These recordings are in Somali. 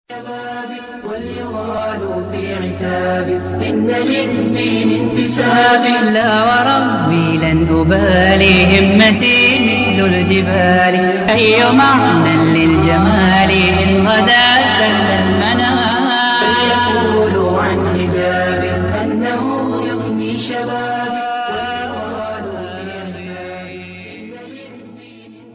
واليغال في عتاب إن للدين انتساب لا وربي لن أبالي همتي مثل الجبال أي معنى للجمال إن غدا زل المنام فليقولوا عن حجاب أنه يغني شبابي واليغال في عتاب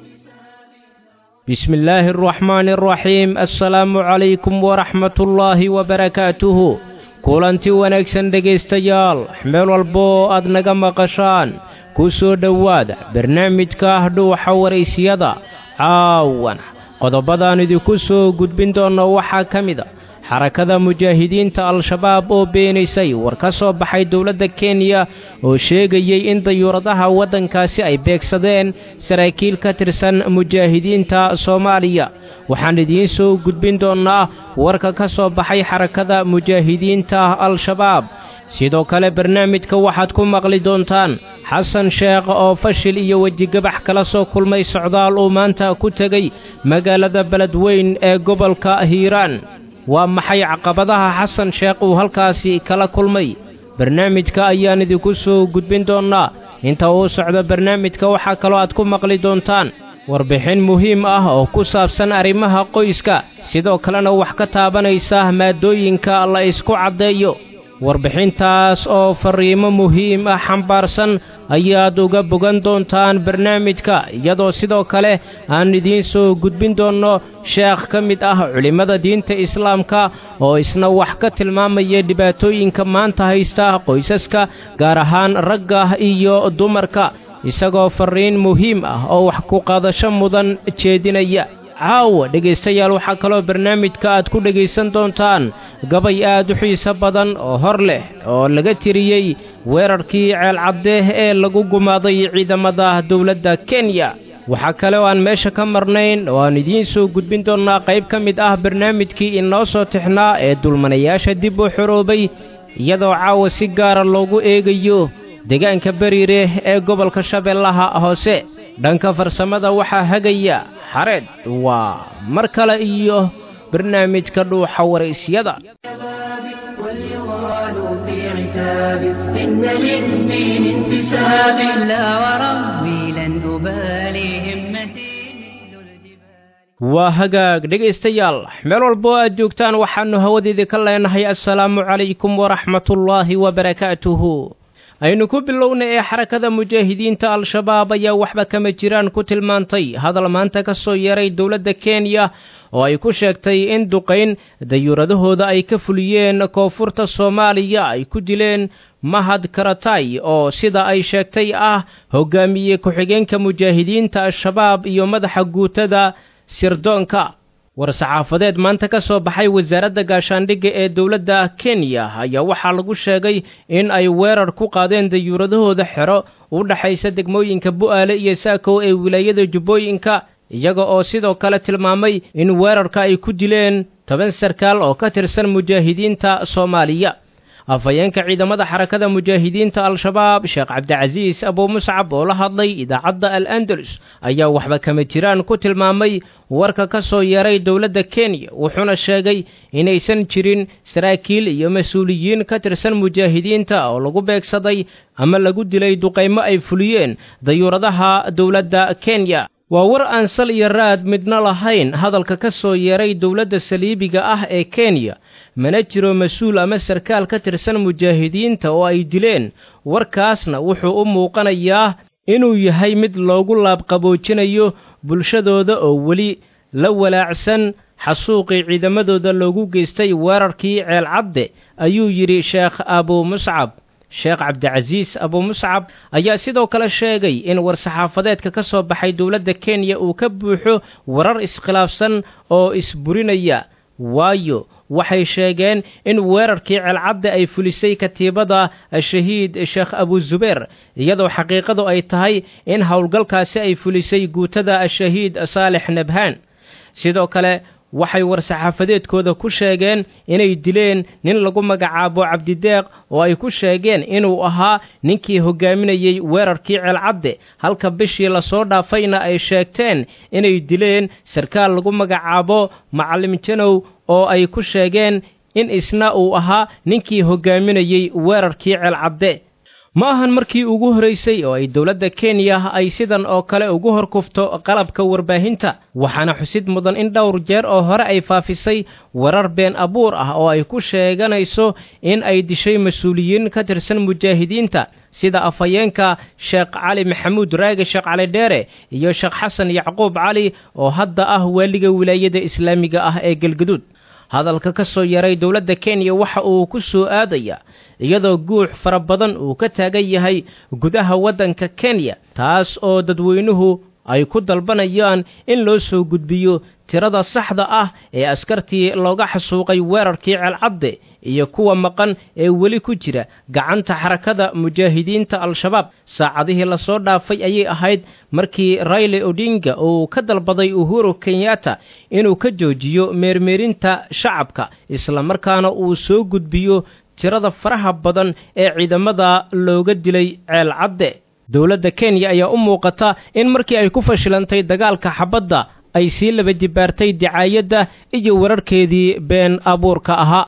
بسم الله الرحمن الرحيم السلaamu calaykum waraxmat ullaahi wabarakaatuhu kulanti wanaagsan dhegaystayaal meel walbo aad naga maqashaan ku soo dhowaada barnaamijka ah dhuuxa waraysiyada caawana qodobadaan idinku soo gudbin doonno waxaa ka mid a xarakada mujaahidiinta al-shabaab oo beenaysay war ka soo baxay dowladda kenya oo sheegayey in dayuuradaha waddankaasi ay beegsadeen saraakiil ka tirsan mujaahidiinta soomaaliya waxaan idiin soo gudbin doonnaa warka ka soo baxay xarakada mujaahidiinta al-shabaab sidoo kale barnaamijka waxaad ku maqli doontaan xasan sheekh oo fashil iyo wejigabax kala soo kulmay socdaal uu maanta ku tegey magaalada beledweyn ee gobolka hiiraan waa maxay caqabadaha xasan sheekh uu halkaasi kala kulmay barnaamijka ayaan idinku soo gudbin doonnaa inta uu socdo barnaamijka waxaa kaloo aad ku maqli doontaan warbixin muhiim ah oo ku saabsan arrimaha qoyska sidoo kalena wax ka taabanaysa maadooyinka la isku caddeeyo warbixintaas oo farriimo muhiim ah xambaarsan ayaad uga bogan doontaan barnaamijka iyadoo sidoo kale aan idiin soo gudbin doonno sheekh ka mid ah culimmada diinta islaamka oo isna wax ka tilmaamaya dhibaatooyinka maanta haysta qoysaska gaar ahaan ragga iyo dumarka isagoo farriin muhiim ah oo wax ku qaadasho mudan jeedinaya caawa dhegaystayaal waxaa kaloo barnaamijka aad ku dhegaysan doontaan gabay aad u xiiso badan oo hor leh oo laga tiriyey weerarkii ceelcadde ee lagu gumaaday ciidamada dowladda kenya waxaa kale oo aan meesha ka marnayn oo aan idiin soo gudbin doonnaa qayb ka mid ah barnaamijkii inoo soo tixnaa ee dulmanayaasha dib u xoroobay iyadoo caawa si gaara loogu eegayo deegaanka beriire ee gobolka shabeellaha hoose dhanka farsamada waxaa hagaya xareed waa mar kale iyo barnaamijka dhuuxa waraysyada واليغال في عتاب إن للدين انتساب لا وربي لن أبالي همتي مثل الجبال waa hagaag dhegaystayaal meel walbo aad joogtaan waxaannu hawadeedii ka leenahay assalaamu calaykum waraxmatullaahi wabarakaatuhu aynu ku bilowna ee xarakada mujaahidiinta al-shabaab ayaa waxba kama jiraan ku tilmaantay hadal maanta ka soo yeeray dowladda kenya oo ay ku sheegtay in duqayn dayuuradahooda ay ka fuliyeen koonfurta soomaaliya ay ku dileen mahad karatay oo sida ay sheegtay ah hogaamiye ku-xigeenka mujaahidiinta al-shabaab iyo madaxa guutada sirdoonka war-saxaafadeed maanta ka soo baxay wasaaradda gaashaandhigga ee dowladda kenya ayaa waxaa lagu sheegay in ay weerar ku qaadeen dayuuradahooda xero u dhexaysa degmooyinka bu'aale iyo saakow ee wilaayada jubbooyinka iyaga oo sidoo kale tilmaamay in weerarka ay ku dileen toban sarkaal oo ka tirsan mujaahidiinta soomaaliya afhayeenka ciidamada xarakada mujaahidiinta al-shabaab sheekh cabdicasiis abuu muscab oo la hadlay idaacadda al andalus ayaa waxba kama jiraan ku tilmaamay warka ka soo yeeray dowladda kenya wuxuuna sheegay inaysan jirin saraakiil iyo mas-uuliyiin ka tirsan mujaahidiinta oo lagu beegsaday ama lagu dilay duqaymo ay fuliyeen dayuuradaha dowladda kenya waa war aan sal iyo raad midna lahayn hadalka ka soo yeeray dowladda saliibiga ah ee kenya mana jiro mas-uul ama sarkaal ka tirsan mujaahidiinta oo ay dileen warkaasna wuxuu u muuqanayaa inuu yahay mid loogu laabqaboojinayo bulshadooda oo weli la walaacsan xasuuqii ciidamadooda loogu geystay weerarkii ceelcadde ayuu yidhi sheekh abuu muscab sheekh cabdicasiis abuu muscab ayaa sidoo kale sheegay in war-saxaafadeedka ka soo baxay dowladda kenya uu ka buuxo warar iskhilaafsan oo isburinaya waayo waxay sheegeen in weerarkii celcadda ay fulisay katiibada shahiid sheekh abuzubeer iyadoo xaqiiqadu ay tahay in howlgalkaasi ay fulisay guutada shahiid saalex nabhaan sidoo kale waxay war-saxaafadeedkooda ku sheegeen inay dileen nin lagu magacaabo cabdideeq oo ay ku sheegeen inuu ahaa ninkii hogaaminayey weerarkii ceelcadde halka bishii lasoo dhaafayna ay sheegteen inay dileen sarkaal lagu magacaabo macallim janow oo ay ku sheegeen in isna uu ahaa ninkii hoggaaminayey weerarkii ceelcadde ma ahan markii ugu horraysay oo ay dowladda kenya ay sidan oo kale ugu hor kufto qalabka warbaahinta waxaana xusid mudan in dhowr jeer oo hore ay faafisay warar been abuur ah oo ay ku sheeganayso in ay dishay mas-uuliyiin ka tirsan mujaahidiinta sida afhayeenka sheekh cali maxamuud raage sheekh cali dheere iyo sheekh xasan yacquub cali oo hadda ah waaliga wilaayada islaamiga ah ee galgaduud hadalka ka soo yaray dowladda kenya waxa uu ku soo aadaya iyadoo guux fara badan uu ka taagan yahay gudaha waddanka kenya taas oo dadweynuhu ay ku dalbanayaan in loo soo gudbiyo tirada saxda ah ee askartii looga xasuuqay weerarkii ceelcadde iyo kuwa maqan ee weli ku jira gacanta xarakada mujaahidiinta al-shabaab saacadihii lasoo dhaafay ayay ahayd markii rayle odinga uu ka dalbaday uhuru kenyatta inuu ka joojiyo meermeerinta shacabka islamarkaana uu soo gudbiyo tirada faraha badan ee ciidamada looga dilay ceelcadde dowladda kenya ayaa u muuqata in markii ay ku fashilantay dagaalka xabadda ay sii laba jibaartay dicaayadda iyo wararkeedii been abuurka ahaa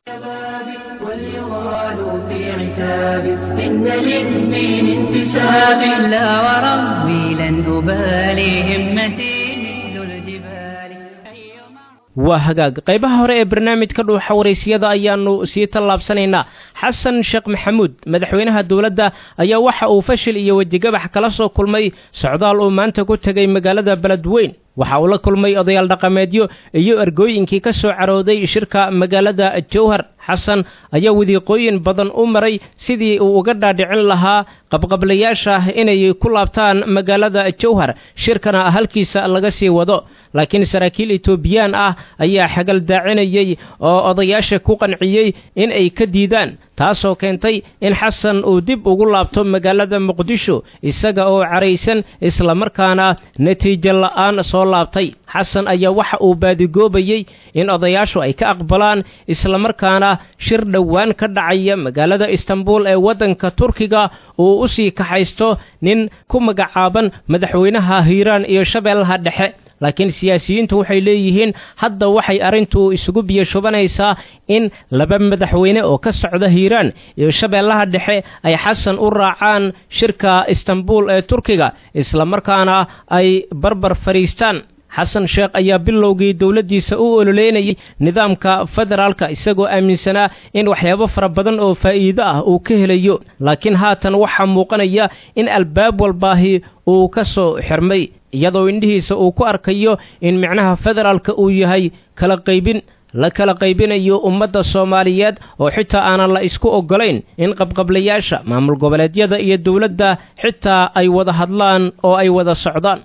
واليغال في عتاب إن للدين انتساب لا وربي لن أبالي همتي مثل الجبال waa hagaag qaybaha hore ee barnaamijka dhuuxa waraysiyada ayaannu sii tallaabsanaynaa xasan sheekh maxamuud madaxweynaha dowladda ayaa waxa uu fashil iyo wejigabax kala soo kulmay socdaal uu maanta ku tegay magaalada beledweyn waxa uu la kulmay odayaal dhaqameedyo iyo ergooyinkii ka soo carooday shirka magaalada jowhar xasan ayaa wadiiqooyin badan u maray sidii uu uga dhaadhicin lahaa qabqablayaasha inay ku laabtaan magaalada jowhar shirkana halkiisa laga sii wado laakiin saraakiil etoobiyaan ah ayaa xagal daacinayey oo odayaasha ku qanciyey in ay ka diidaan taasoo keentay in xasan uu dib ugu laabto magaalada muqdisho isaga oo caraysan islamarkaana natiijo la'aan soo laabtay xasan ayaa waxa uu baadigoobayey in odayaashu ay ka aqbalaan islamarkaana shir dhowaan ka dhacaya magaalada istanbul ee waddanka turkiga uu u sii kaxaysto nin ku magacaaban madaxweynaha hiiraan iyo shabeellaha dhexe laakiin siyaasiyiintu waxay leeyihiin hadda waxay arrintu isugu biyashubanaysaa in laba madaxweyne oo ka socda hiiraan iyo shabeellaha dhexe ay xasan u raacaan shirka istanbul ee turkiga islamarkaana ay barbar fadhiistaan xasan sheekh ayaa bilowgii dowladdiisa u ololeynayay nidaamka federaalka isagoo aaminsanaa in waxyaabo fara badan oo faa'iido ah uu ka helayo laakiin haatan waxaa muuqanaya in albaab walbaahi uu ka soo xirmay iyadoo indhihiisa uu ku arkayo in micnaha federaalka uu yahay kala qaybin la kala qaybinayo ummadda soomaaliyeed oo xitaa aanan la isku oggolayn in qabqablayaasha maamul goboleedyada iyo dowladda xitaa ay wada hadlaan oo ay wada socdaan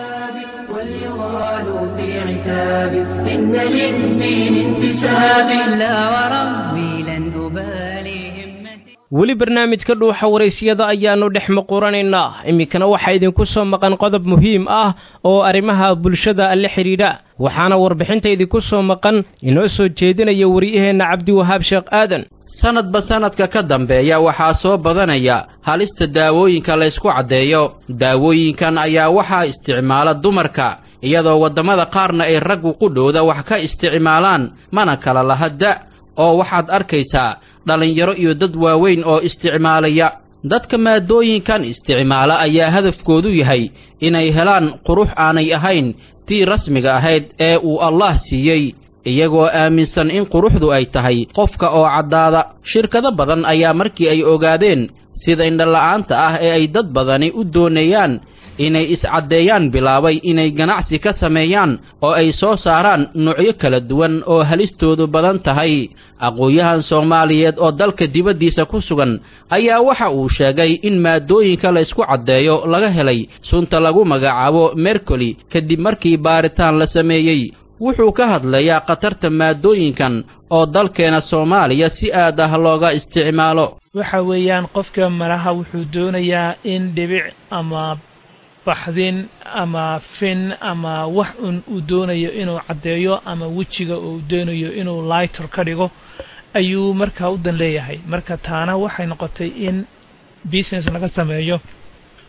واليغال في عتاب إن للدين انتساب لا وربي لن أبالي همتي weli barnaamijka dhuuxa waraysiyada ayaannu dhex muquranaynaa iminkana waxaa idinku soo maqan qodob muhiim ah oo arrimaha bulshada la xidhiidha waxaana warbixinta idinku soo maqan inoo soo jeedinaya waryaheenna cabdiwahaab sheekh aadan sanadba sanadka ka dambeeya waxaa soo badanaya halista daawooyinka laysku caddeeyo daawooyinkan ayaa waxaa isticmaala dumarka iyadoo waddamada qaarna ay raggu qudhooda wax ka isticmaalaan mana kala laha da' oo waxaad arkaysaa dhallinyaro iyo dad waaweyn oo isticmaalaya dadka maadooyinkan isticmaala ayaa hadafkoodu yahay inay helaan qurux aanay ahayn tii rasmiga ahayd ee uu allaah siiyey iyagoo aaminsan in quruxdu ay tahay qofka oo caddaada shirkado badan ayaa markii ay ogaadeen sida indhala'aanta ah ee ay dad badani u doonayaan inay iscaddeeyaan bilaabay inay ganacsi ka sameeyaan oo ay soo saaraan nuucyo kala duwan oo halistoodu badan tahay aqoon-yahan soomaaliyeed oo dalka dibaddiisa ku sugan ayaa waxa uu sheegay in maadooyinka laysku caddeeyo laga helay sunta lagu magacaabo mercoli kadib markii baaritaan la sameeyey wuxuu ka hadlayaa khatarta maadooyinkan oo dalkeena soomaaliya si aad ah looga isticmaalo waxa weeyaan qofka malaha wuxuu doonayaa in dhibic ama baxdin ama fin ama wax un uu doonayo inuu caddeeyo ama wejiga uu doonayo inuu lighter ka dhigo ayuu markaa u dan leeyahay marka taana waxay noqotay in business laga sameeyo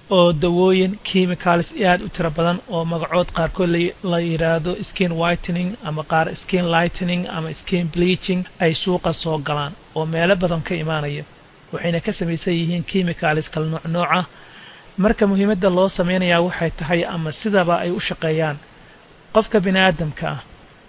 oo dawooyin chemicals aad u tiro badan oo magacood qaarkood la yidhaahdo skin whitening ama qaar skin lightening ama skin bleaching ay suuqa soo galaan oo meelo badan ka imaanaya waxayna ka samaysan yihiin chemicals kala nooc nooca marka muhiimadda loo samaynayaa waxay tahay ama sidaba ay u shaqeeyaan qofka bini aadamka ah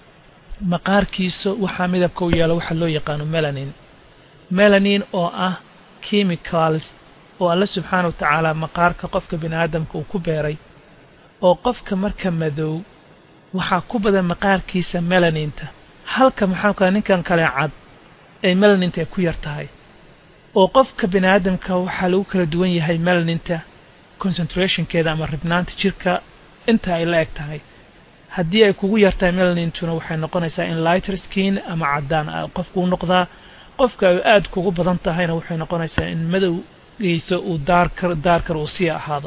maqaarkiisa waxaa midabka u yeelo waxaa loo yaqaano melanin melanin oo ah chemicals oo alla subxaana wa tacaala maqaarka qofka bini aadamka uu ku beeray oo qofka marka madow waxaa ku badan maqaarkiisa melaninta halka maxaa kale ninkan kale cad ay melaninta ay ku yar tahay oo qofka bini aadamka waxaa lagu kala duwan yahay melaninta concentrationkeeda ama ribnaanta jirka inta ay la eg tahay haddii ay kugu yartahay melanintuna waxay noqonaysaa in lighter skin ama caddaan qofku u noqdaa qofka ay aada kugu badan tahayna waxay noqonaysaa in madowgiisa uu daarkar daarkar uu sii ahaado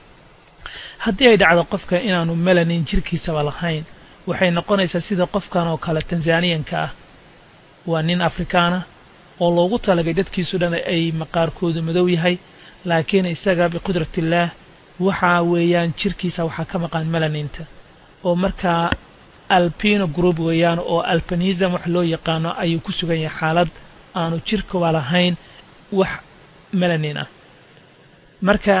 haddii ay dhacdo qofka inaanu melanin jirkiisaba lahayn waxay noqonaysaa sida qofkan oo kale tanzaniyanka ah waa nin afrikaana oo loogu talagay dadkiisu dhan ay maqaarkoodu madow yahay laakiin isaga biqudratillaah waxaa weeyaan jirkiisa waxaa ka maqan melaninta oo markaa alpino group weeyaan oo albanism wax loo yaqaano ayuu ku sugan yahay xaalad aanu jirkaba lahayn wax melanin ah marka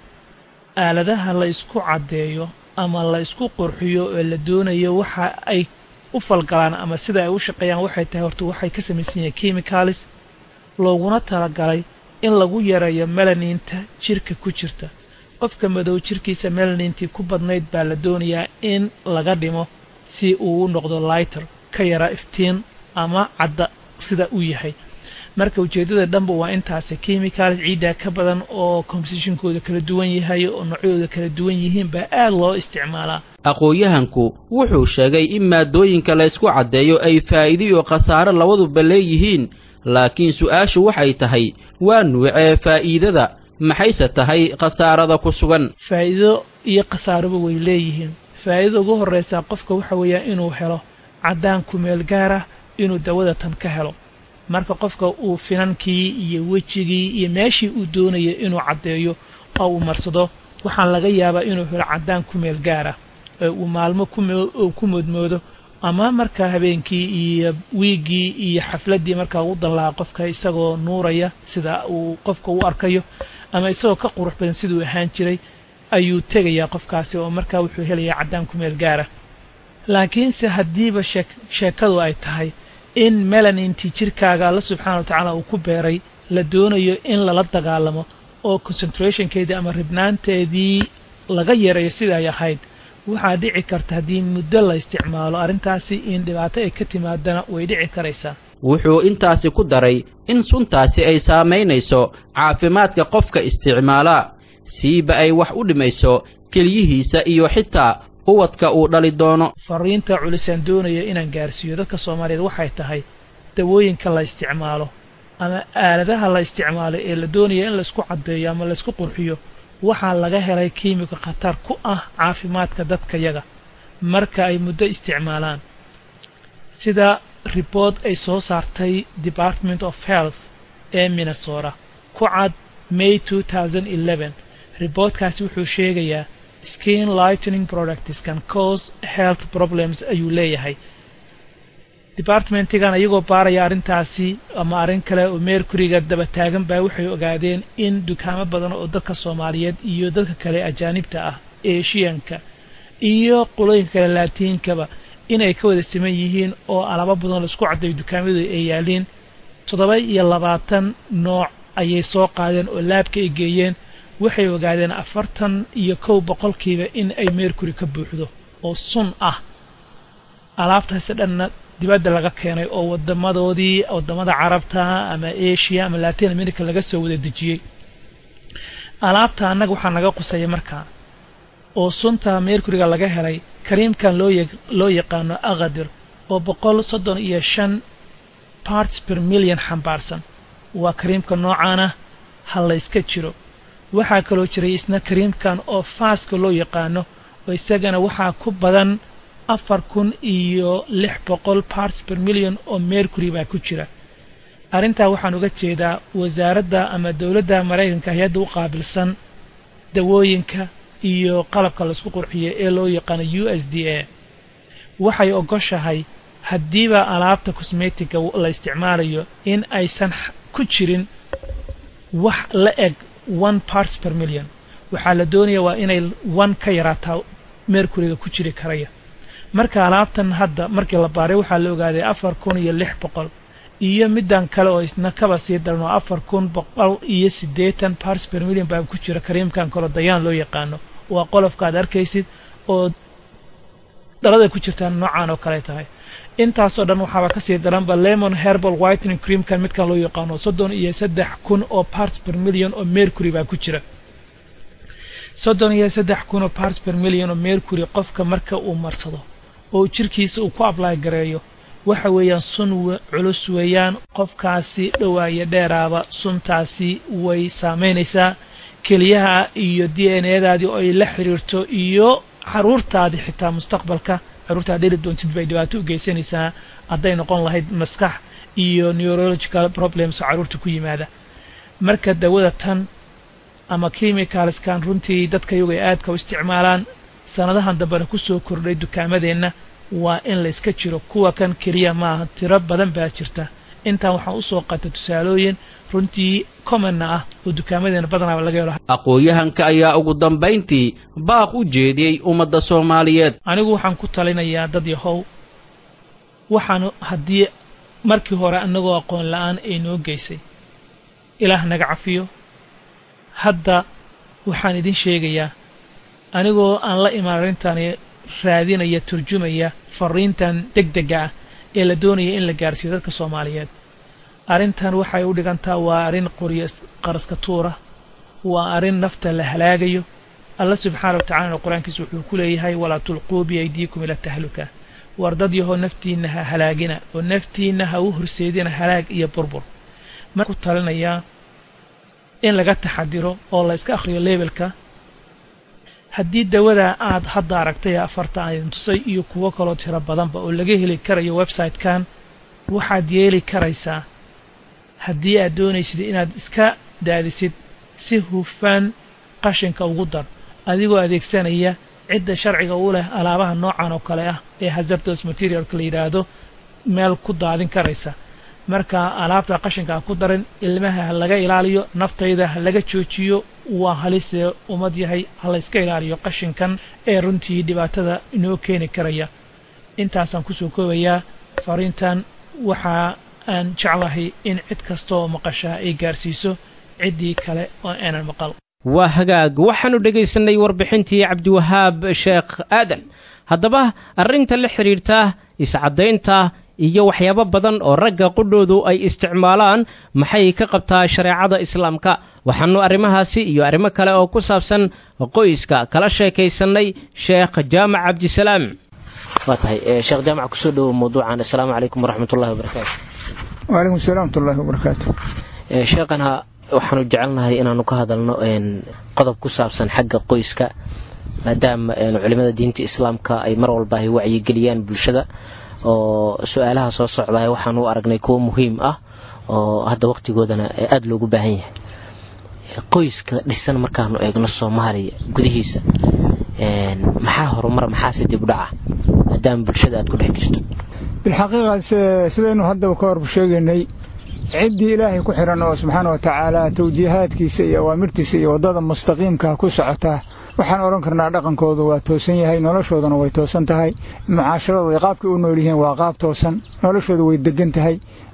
aaladaha la isku caddeeyo ama la isku qurxiyo oo la doonayo waxa ay u falgalaan ama sida ay u shaqeeyaan waxay tahay horta waxay ka samaysan yihiin chemicalis looguna talagalay in lagu yareeyo melaninta jirka ku jirta qofka madow jirkiisa melanintii ku badnayd baa la doonayaa in laga dhimo si uu u noqdo lighter ka yara iftiin ama cadda sida uu yahay marka ujeeddada dhanba waa intaasi chemicals ciiddaa ka badan oo compositionkooda kala duwan yahay oo noocyadooda kala duwan yihiin baa aad loo isticmaalaa aqoon-yahanku wuxuu sheegay in maadooyinka la ysku caddeeyo ay faa'iido iyo khasaaro labaduba leeyihiin laakiin su-aashu waxay tahay waa nuucee faa'iidada maxayse tahay khasaarada ku sugan faa'iido iyo khasaaraba way leeyihiin faa'iidada ugu horraysaa qofka waxa weeyaa inuu helo caddaan kumeel gaar ah inuu dawada tan ka helo marka qofka uu finankii iyo wejigii iyo meeshii uu doonaya inuu caddeeyo oo uu marsado waxaa laga yaabaa inuu helo caddaan kumeel gaara ee uu maalmo ku moodmoodo ama markaa habeenkii iyo wiiggii iyo xafladdii markaa ugu danlaha qofka isagoo nuuraya sida uu qofka u arkayo ama isagoo ka qurux badan siduu ahaan jiray ayuu tegayaa qofkaasi oo markaa wuxuu helayaa caddaan kumeel gaara laakiinse haddiiba sheekadu ay tahay in melanintii jirkaaga alla subxaana wa tacaala uu ku beeray la doonayo in lala dagaalamo oo concentrationkeedii ama ribnaanteedii laga yareeyo sida ay ahayd waxaa dhici karta haddii muddo la isticmaalo arrintaasi in dhibaato ay ka timaadana way dhici karaysaa wuxuu intaasi ku daray in suntaasi ay saamaynayso caafimaadka qofka isticmaalaa siiba ay wax u dhimayso kelyihiisa iyo xitaa quwadka uu dhali doono fariinta culisaan doonaya inaan gaarsiiyo dadka soomaaliyeed waxay tahay dawooyinka la isticmaalo ama aaladaha la isticmaalo ee la doonaya in laysku caddeeyo ama laysku qurxiyo waxaa laga helay kiimiko khatar ku ah caafimaadka dadka yaga marka ay muddo isticmaalaan sida riboort ay soo saartay department of health ee minnesota ku cad may riboortkaasi wuxuu sheegayaa skin lightening products can cause health problems ayuu leeyahay departmentigan iyagoo baaraya arrintaasi ama arrin kale oo mercuryga daba taagan baa waxay ogaadeen in dukaamo badan oo dadka soomaaliyeed iyo dadka kale ajaanibta ah eshiyanka iyo qolooyinka kale laatiinkaba inay ka wada siman yihiin oo alaabo badan laisku caddayo dukaamadu ay yaaliin toddoba iyo labaatan nooc ayay soo qaadeen oo laabka ay geeyeen waxay ogaadeen afartan iyo kow boqolkiiba in ay mercury ka buuxdo oo sun ah alaabtaasi dhanna dibadda laga keenay oo wadamadoodii wadamada carabta ama asia ama latin america laga soo wada dejiyey alaabta annaga waxaa naga qusaya markaa oo sunta mercuryga laga helay kariimkan loo loo yaqaano akadir oo boqol soddon iyo shan parts per million xambaarsan waa kariimka noocaana ha layska jiro waxaa kaloo jiray isna kariimkan oo faaska loo yaqaano oo isagana waxaa ku badan afar kun iyo lix boqol parts per million oo mercury baa ku jira arrintaa waxaan uga jeedaa wasaaradda ama dowladda maraykanka hay-adda u qaabilsan dawooyinka iyo qalabka laisku qurxiyo ee loo yaqaano u s d a waxay ogoshahay haddiiba alaabta cosmetiga la isticmaalayo in aysan ku jirin wax la eg one parts per million waxaa la doonaya waa inay one ka yaraataa mercuryga ku jiri karaya marka alaabtan hadda markii la baaray waxaa la ogaaday afar kun iyo lix boqol iyo middan kale oo isna kaba sii daran oo afar kun boqol iyo siddeetan parts per million baa ku jira kariimkan kaloo dayaan loo yaqaano waa qolofka aad arkaysid oo dhalada ku jirtaan noocaan oo kale tahay intaasoo dhan waxaaba kasii daranba lemon herbal whitening creamkan midkan loo yaqaano soddon iyo saddex kun oo parts per million oo mercury baa ku jira soddon iyo saddex kun oo parts per million oo mercury qofka marka uu marsado oo jirkiisa uu ku ablay gareeyo waxa weeyaan sun culus weeyaan qofkaasi dhowaayo dheeraaba suntaasi way saamaynaysaa keliyaha iyo d n adaadii oo ay la xiriirto iyo caruurtaadii xitaa mustaqbalka caruurtaad dheli doontid bay dhibaato u geysanaysaa hadday noqon lahayd maskax iyo neurological problems oo caruurta ku yimaada marka dawada tan ama chemicalskan runtii dadka iyagu ay aadka u isticmaalaan sanadahan dambena ku soo kordhay dukaamadeenna waa in la iska jiro kuwa kan keliya maaha tiro badan baa jirta intaan waxaan usoo qata tusaalooyin runtii commonna ah oo dukaamadeenna badanaaba laga helo aqoon-yahanka ayaa ugu dambayntii baaq u jeediyey ummadda soomaaliyeed anigu waxaan ku talinayaa dad yahow waxaan haddii markii hore annagoo aqoon la-aan ay noo geysay ilaah naga cafiyo hadda waxaan idin sheegayaa anigoo aan la imaan arrintani raadinaya turjumaya fariintan deg dega ah ee la doonaya in la gaarsiiyo dadka soomaaliyeed arrintan waxay u dhigantaa waa arrin qoryo qaraska tuura waa arrin nafta la halaagayo alla subxaana wa tacalana qur-aankiisa wuxuu ku leeyahay walaa tulquu biaydiikum ila tahluka war dad yahoo naftiinna ha halaagina oo naftiinna ha u horseedina halaag iyo burbur ma ku talinayaa in laga taxadiro oo la iska akhriyo leebelka haddii dawada aad hadda aragtay ee afarta aan idin tusay iyo kuwo kaloo tiro badanba oo laga heli karayo website-kan waxaad yeeli karaysaa haddii aad doonaysid inaad iska daadisid si hufan qashinka ugu dar adigoo adeegsanaya cidda sharciga u leh alaabaha noocan oo kale ah ee hazardos materialka la yidhaahdo meel ku daadin karaysa marka alaabta qashinka ha ku darin ilmaha ha laga ilaaliyo naftayda ha laga joojiyo waa halisee ummad yahay ha layska ilaaliyo qashinkan ee runtii dhibaatada inoo keeni karaya intaasaan kusoo koobayaa fariintan waxa aan jeclahay in cid kasta oo maqashaa ay gaarsiiso ciddii kale oo aanan maqal waa hagaag waxaanu dhegaysanay warbixintii cabdiwahaab sheekh aadan haddaba arrinta la xidhiirta iscaddaynta iyo waxyaabo badan oo ragga qudhoodu ay isticmaalaan maxay ka qabtaa shareecada islaamka waxaanu arrimahaasi iyo arrimo kale oo ku saabsan qoyska kala sheekaysannay sheekh jaamac cabdisalaam waa tahay sheekh jaamac kusoo dhowo mawduucan assalaamu calaykum waraxmatullahi wabarakaatu wacalaykum salam watullahi wabarakaatu sheekhana waxaanu jecelnahay inaanu ka hadalno qodob ku saabsan xagga qoyska maadaama culimada diinta islaamka ay mar walba ay wacyigeliyaan bulshada oo su-aalaha soo socdaa waxaan u aragnay kuwo muhiim ah oo hadda waqtigoodana aada loogu baahan yahay qoyska dhisan markaanu eegno soomaaliya gudihiisa maxaa horumar maxaase dib u dhaca maadaama bulshada aad ku dhex jirto bilxaqiiqa sidaynu haddaba ka horba sheegaynay ciddii ilaahay ku xiran oo subxaana wa tacaala tawjiihaadkiisa iyo awaamirtiisa iyo waddada mustaqiimka ku socotaa waxaan odhan karnaa dhaqankoodu waa toosan yahay noloshooduna way toosan tahay mucaasharadooda qaabkay u nool yihiin waa qaab toosan noloshooda way degan tahay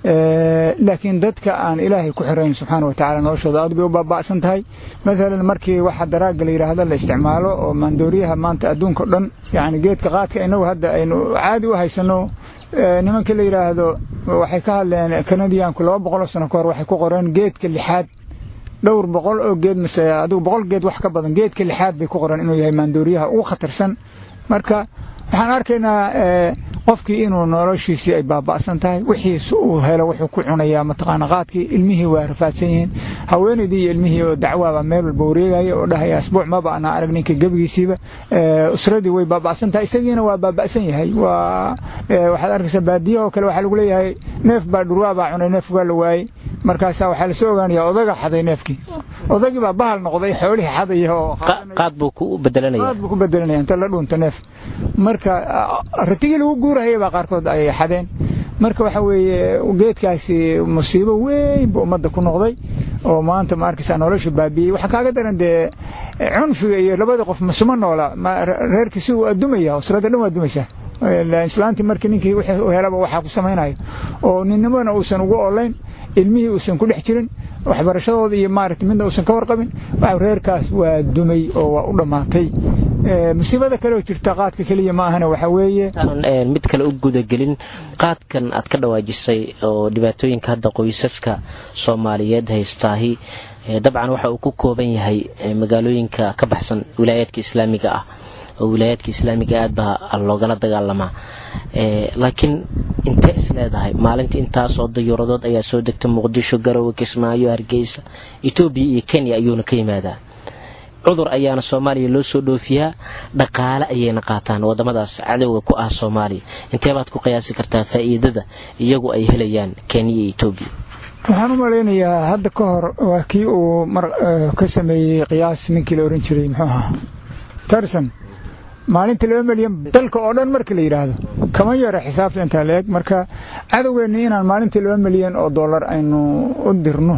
laakiin dadka aan ilaahay ku xirayn subxaana wa tacala noloshooda aad bay u baaba'san tahay maalan markii waxa daraagga la yidhaahdo la isticmaalo oo maandooriyaha maanta adduunka o dhan yacni geedka qaadka innagu hadda aynu caadi u haysanno nimanka la yidhaahdo waxay ka hadleen kanadiyaanku laba boqoloo sano ka hor waxay ku qoreen geedka lixaad dhowr boqol oo geed mise adigu boqol geed wax ka badan geedka lixaad bay ku qoreen inuu yahay maandooriyaha ugu khatarsan marka waxaan arkaynaa qofkii inuu noloshiisii ay baaba'san tahay wixiis uu helo wuxuu ku cunayaa mataqaana qaadkii ilmihii waa rafaadsan yihiin haweenaydii iyo ilmihii oo dacwaaba meel walba wareegaya oo dhahaya asbuuc maba ana arag ninka gebigiisiiba usradii way baaba'san tahay isagiina waa baaba'san yahay waa waxaad arkaysaa baadiyahoo kale waxaa lagu leeyahay neef baa dhurwaa baa cunay neef waa la waayey markaasaa waxaa lasoo ogaanayaa odaga xaday neefkii odagii baa bahal noqday xoolihii xadaya oo qaad buu ku bedelanaya qaad buu ku bedelanaya inta la dhuunto neef marka ratigii lagu guurahaya baa qaarkood ay xadeen marka waxa weeye geedkaasi musiibo weyn buu ummadda ku noqday oo maanta ma arkaysaa nolosha baabiyey waxaa kaaga daran dee cunfiga iyo labada qof masuma noola reerkiisi uu adumaya usrada dhan waa adumaysaa islaantii markii ninkii wixii helaba waxaa ku samaynayo oo ninnimona uusan ugu olayn ilmihii uusan ku dhex jirin waxbarashadooda iyo maaragtay midna uusan ka warqabin reerkaas waa dumay oo waa u dhammaatay musiibada kale oo jirta qaadka keliya ma ahana waxa weeye intaanan mid kale u gudagelin qaadkan aad ka dhawaajisay oo dhibaatooyinka hadda qoysaska soomaaliyeed haystaahi dabcan waxa uu ku kooban yahay magaalooyinka ka baxsan wilaayaadka islaamiga ah oo wilaayaadka islaamiga aad baa loogala dagaalamaa laakiin intee is leedahay maalintii intaas oo dayuuradood ayaa soo degta muqdisho garowe kismaayo hargeysa etoobiya iyo kenya ayuuna ka yimaadaa cudur ayaana soomaaliya loo soo dhoofiyaa dhaqaale ayayna qaataan wadamadaas cadowga ku ah soomaaliya inteebaad ku qiyaasi kartaa faa'iidada iyagu ay helayaan kenya iyo etoobiya waxaan u malaynayaa hadda ka hor waa kii uu mar ka sameeyey qiyaas ninkii la ohan jiray muxuu ahaa tarson maalintii laba milyan dalka oo dhan marka la yidhaahdo kama yara xisaabta intaa la eg marka cadowgeenni inaan maalintii laba milyan oo dollar aynu u dirno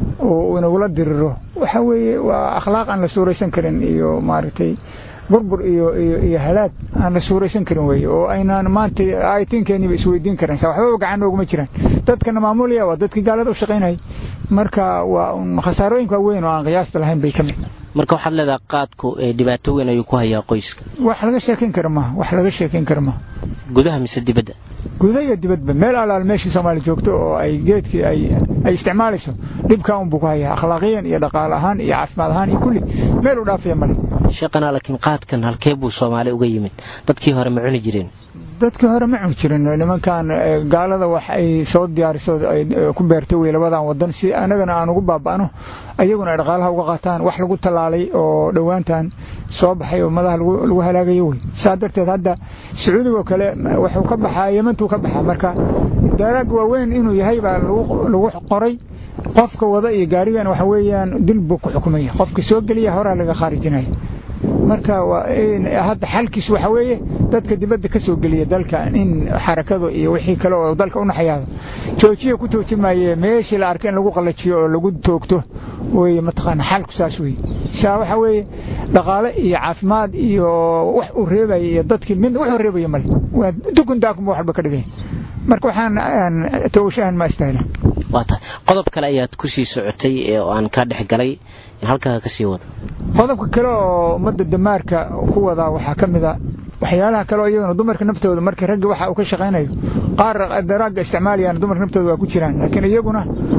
oo inagula diriro waxa weeye waa akhlaaq aan la suuraysan karin iyo maaragtay burbur iyo iyo iyo halaag aan la suuraysan karin weeye oo aynaan maanta aytinkeeniba isweydiin karin sa waxbaba gacan nooguma jiraan dadkana maamulaya waa dadkii gaalada u shaqaynayay marka waa khasaarooyinka weyn oo aan qiyaasta lahayn bay ka mid marka waxaad leedaha qaadku dhibaato weyn ayuu ku hayaa qoyska wax laga sheekayn kara maha wax laga sheekayn kara maha gudaha mise dibadda guda iyo dibadba meel alaal meeshii soomaali joogto oo ay geedkii ay ay isticmaalayso dhibkaa unbuu ku hayaa akhlaaqiyan iyo dhaqaale ahaan iyo caafimaad ahaan iyo kulli meel u dhaafaya male sheeqanaa laakiin qaadkan halkee buu soomaali uga yimid dadkii hore ma cuni jireen dadkii hore ma cuni jirin nimankan gaalada wax ay soo diyaariso ay ku beertay wey labadan wadan si anagana aan ugu baaba'no ayaguna ay dhaqaalaha uga qaataan wax lagu tallaalay oo dhowaantan soo baxay oo madaha lagu halaagayo wey saa darteed hadda sacuudigoo kale wuxuu ka baxaa yemantuu ka baxaa marka daaraag waaweyn inuu yahay baa lagu qoray qofka wada iyo gaarigan waxa weeyaan dil buu ku xukumaya qofka soo geliya horaa laga khaarijinaya marka hadda xalkiis waxa weeye dadka dibadda ka soo geliya dalka in xarakadu iyo wixii kale oo dalka u naxayaado joojiya ku toojimaye meeshii la arkay in lagu qallajiyo oo lagu toogto wey mataqaana xalku saas wey saa waxa weeye dhaqaale iyo caafimaad iyo wax uu reebaya iyo dadkii mid wuxuu reebaya male waa dukun daakum waxba ka dhigay marka waxaan towshahan ma istahla waa tahay qodob kale ayaad ku sii socotay oo aan kaa dhex galay halkaa ka sii wado qodobka kale oo ummadda damaarka ku wadaa waxaa ka mid a waxyaalaha kale oo iyaguna dumarka naftooda markii ragga waxa uu ka shaqaynayo qaar daraagga isticmaalayaan dumarka naftooda waa ku jiraan laakiin iyaguna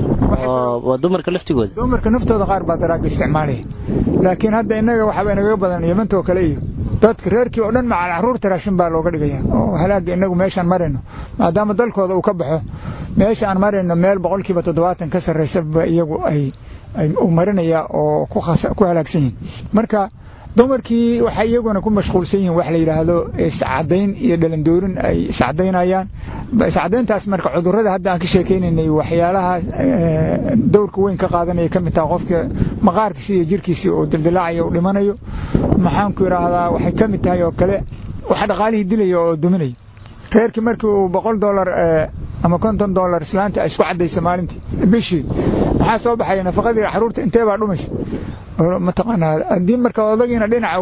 waa dumarka laftigooda dumarka naftooda qaar baa daraagga isticmaalaya laakiin hadda innaga waxaaba inagaga badan yamantoo kale iyo dadka reerkii oo dhan macal caruurta raashin baa looga dhigaya oo halaaga inagu meeshaan marayno maadaama dalkooda uu ka baxo meesha aan marayno meel boqolkiiba toddobaatan ka sarraysaba iyagu ay uu marinaya oo ku halaagsan yihin marka dumarkii waxay iyaguna ku mashquulsan yihiin wax la yidhaahdo iscadayn iyo dhalandoorin ay iscadaynayaan iscadayntaas marka cudurrada hadda aan ka sheekaynaynay waxyaalaha dowrka weyn ka qaadanaya ka mid taha qofka maqaarkiisi iyo jirkiisii uu dildilaacayo uu dhimanayo maxaanku idhaahdaa waxay ka mid tahay oo kale waxa dhaqaalihii dilaya oo duminaya reerkii markii uu boqol dollar ama konton dollar islaanta ay isku caddayso maalintii bishii maxaa soo baxaya nafaqadii caruurta intee baa dhumaysa mataqaanaa haddii marka odagiina dhinaca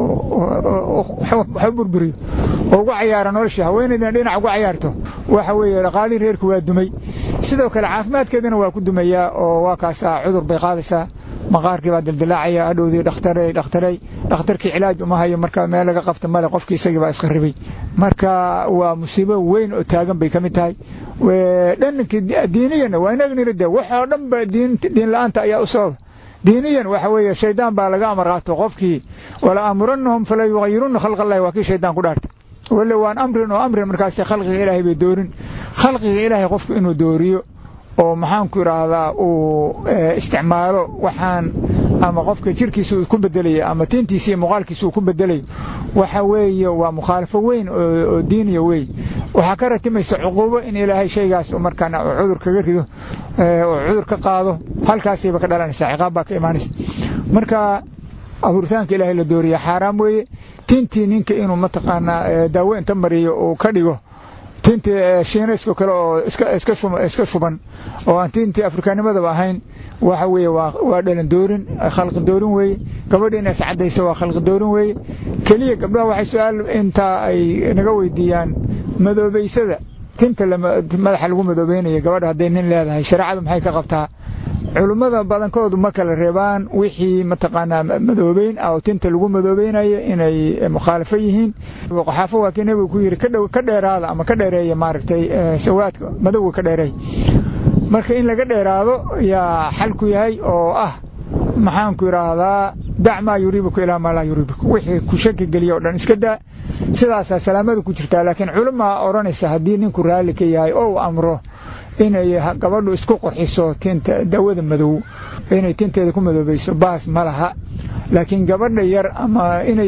wax u burburiyo oo ugu cayaara nolosha haweenaydina dhinaca ugu cayaarto waxa weeye dhaqaalihii reerku waa dumay sidoo kale caafimaadkeedina waa ku dumayaa oo waa kaasaa cudur bay qaadaysaa maqaarkii baa dildilaacaya hadhowdii dhakhtarey dhakhtarey dhakhtarkii cilaaj uma hayo marka meel laga qabta male qofkii isagii baa isqarribay marka waa musiibo weyn oo taagan bay ka mid tahay dhanankii diiniyana waa inagniri de waxoo dhan ba diin la-aanta ayaa u sababa diiniyan waxa weeye shaydaan baa laga amar qaato qofkii wala amuranahum fala yugayiruna khalqa allahi waa kii shaydaan ku dhaartay wale waan amrin oo amrin markaas khalqiga ilaahay bay doorin khalqiga ilaahay qofku inuu dooriyo oo maxaanku idhaahdaa uu isticmaalo waxaan ama qofka jirkiisa uu ku bedelayo ama tiintiisa iyo muuqaalkiisa uu ku bedelayo waxa weeye waa mukhaalafo weyn oo diiniya weyn waxaa ka ratimaysa cuquubo in ilaahay shaygaas markaana cudur kaga rido oo cudur ka qaado halkaasayba ka dhalanaysaa ciqaab baa ka imaanaysa marka abuuritaanka ilaahay la dooriya xaaraam weeye tintii ninka inuu mataqaanaa daawo inta mariyo uu ka dhigo tintii shiinaysko kale oo iska shuban oo aan tintii afrikaanimadaba ahayn waxa weeye waa dhalan doorin khalqi doorin weeye gabadha inay iscadayso waa khalqi doorin weeye keliya gabdhaha waxay su-aal intaa ay naga weydiiyaan madoobaysada tinta madaxa lagu madoobeynaya gabadha hadday nin leedahay shareecadu maxay ka qabtaa culummada badankoodu ma kala reebaan wixii mataqaanaa madoobeyn ah oo tinta lagu madoobeynayo inay mukhaalafo yihiin qaxaafo waa kii nebigu ku yidhi ka dheeraada ama ka dheereeya maaragtay sawaadka madowga ka dheereey marka in laga dheeraado yaa xalku yahay oo ah maxaanku idhaahdaa dac maa yuriibuku ilaa maa laa yuriibuku wixii ku shaki geliya o dhan iska daa sidaasaa salaamada ku jirtaa laakiin culamaa odhanaysa haddii ninku raalli ka yahay oo uu amro inay gabadhu isku qurxiso tinta dawada madow inay tinteeda ku madoobayso baas ma laha laakiin gabadha yar ama inay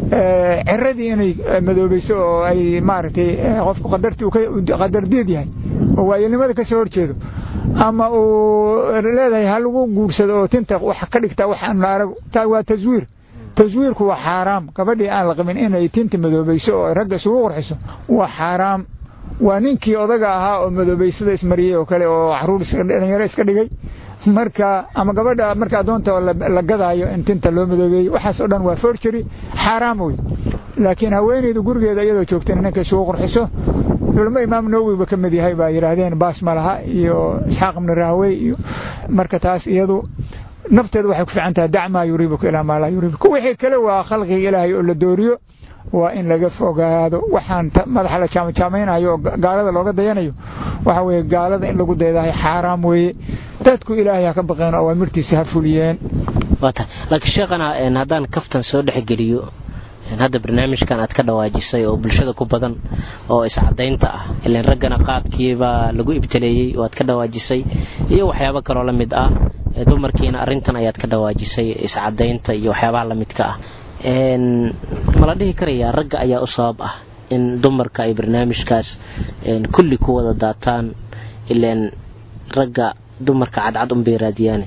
ciradii inay madoobayso oo ay maaragtay qofku qadardiid yahay oo waayelnimada ka soo horjeedo ama uu leedahay ha lagu guursado oo tinta wax ka dhigta wax aan la arag taa waa taswiir taswiirku waa xaaraam gabadhii aan la qabin inay tinta madoobayso oo ragga isugu qurxiso waa xaaraam waa ninkii odaga ahaa oo madoobaysada ismariyey oo kale oo caruur dhalinyaro iska dhigay marka ama gabadha marka adoonta la gadaayo in tinta loo madoobeeyo waxaas oo dhan waa forgery xaaraam wey laakiin haweeneydu gurigeeda iyadoo joogtana ninka isugu qurxiso culamo imaam nawowiba ka mid yahay baa yidhaahdeen baas ma laha iyo isxaaq ibni rahwey iyo marka taas iyadu nafteedu waxay ku fiican tahay dac maa yuriibuka ilaa maa laa yuriibuka wixii kale waa khalqiga ilaahay oo la dooriyo waa in laga fogaado waxaan madaxa la jaamajaameynayo oo gaalada looga dayanayo waxa weeye gaalada in lagu daydahay xaaraam weeye dadku ilaahay ha ka baqeen oo awaamirtiisa ha fuliyeen waata laakiin sheekhana haddaan kaftan soo dhexgeliyo hadda barnaamijkan aad ka dhawaajisay oo bulshada ku badan oo iscadaynta ah ilan raggana qaadkiibaa lagu ibtaleeyey oo aad ka dhawaajisay iyo waxyaabo kaloo la mid ah dumarkiina arrintan ayaad ka dhawaajisay iscadaynta iyo waxyaabaha la midka ah ma la dhihi karayaa ragga ayaa u sabab ah in dumarka ay barnaamijkaas kulli ku wada daataan ilaan ragga dumarka cadcad unbay raadiyaane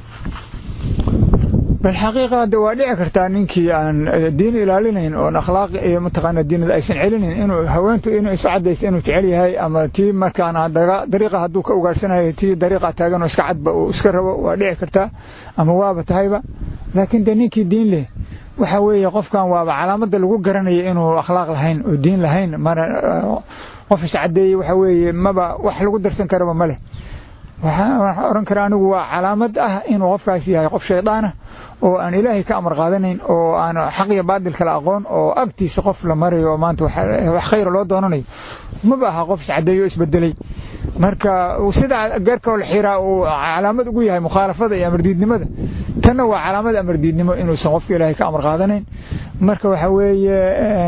bal xaqiiqa hadda waa dhici kartaa ninkii aan diin ilaalinayn oon akhlaaq iyo mataqaana diinada aysan celinayn inuu haweentu inuu isu cadaysto inuu jecel yahay ama tii markaana dariiqa hadduu ka ugaadhsanayo tii dariiqa taagan oo iska cadba uu iska rabo waa dhici kartaa ama waaba tahayba laakiin dee ninkii diin leh waxa weeye qofkan waaba calaamada lagu garanaya inuu akhlaaq lahayn oo diin lahayn mana qof iscadeeyey waxa weeye maba wax lagu darsan karaba ma leh waxaan oran karaa anigu waa calaamad ah inuu qofkaas yahay qof shaydaanah oo aan ilaahay ka amar qaadanayn oo aan xaq iyo baadil kala aqoon oo agtiisa qof la marayo oo maanta wax khayra loo doonanayo maba aha qof iscadeeyo o isbedelay marka sida geerkoo la xiraa uu calaamad ugu yahay mukhaalafada iyo amardiidnimada tanna waa calaamad amardiidnimo inuusan qofka ilaahay ka amar qaadanayn marka waxa weeye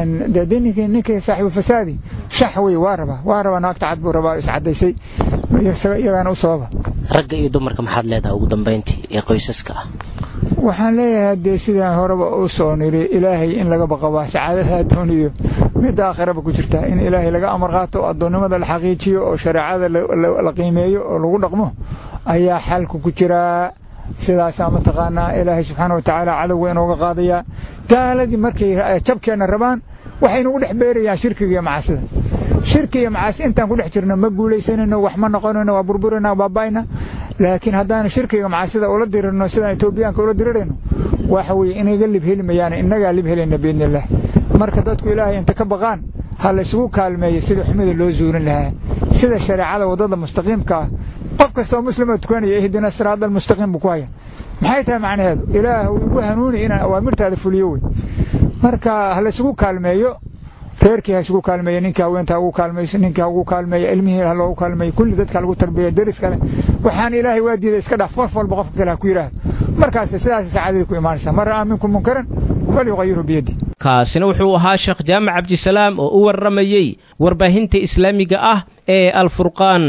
dee ninka ninka saaxiibu fasaadi shax wey waa rabaa waa rabaa naagta cad buu rabaa iscadaysay iyagaana u sababa ragga iyo dumarka maxaad leedahay ugu dambayntii ee qoysaska ah waxaan leeyahay dee sidaan horeba u soo niri ilaahay in laga baqabaa sacaadada adduun iyo midda aakhiraba ku jirta in ilaahay laga amar qaato addoonnimada la xaqiijiyo oo shareecada la qiimeeyo oo lagu dhaqmo ayaa xalku ku jiraa sidaasaa mataqaanaa ilaahay subxaana wa tacaala cadowga inooga qaadayaa gaaladii markay jabkeenna rabaan waxay nagu dhex beerayaan shirkiga iyo macaasida shirki iyo macaasi intaan ku dhex jirno ma guulaysanayno wax ma noqonayno waa burburayna baaba'ayna laakiin haddaan shirkiga macaasida ula dirirno sidaan etoobiyaanka ula dirirayno waxa weeye inaga lib heli mayaan innagaa lib helayna biidni illah marka dadku ilaahay inta ka baqaan ha la isugu kaalmeeyo sida xumida loo zuulin lahaa sida shareecada waddada mustaqiimka ah qof kastoo muslima tukanaya ihdina siraada almustaqiim buu ku haya maxay tahay macnaheedu ilaah igu hanuuni inaan awaamirtaada fuliyo wey marka ha la isugu kaalmeeyo reerkii ha isugu kaalmeeyo ninkii haweenta ha ugu kaalmayso ninkii ha ugu kaalmeeyo ilmihii ha loogu kaalmeeyo kulli dadka lagu tarbiya deris kale waxaan ilaahay waa diiday iska dhaaf qof walba qofka kale ha ku yidhaahdo markaas sidaas sacaadadii ku imaanaysaa man ra'aa minkum munkaran falyuqayirhu biyadi kaasina wuxuu ahaa sheekh jaamac cabdisalaam oo u warramayey warbaahinta islaamiga ah ee alfurqaan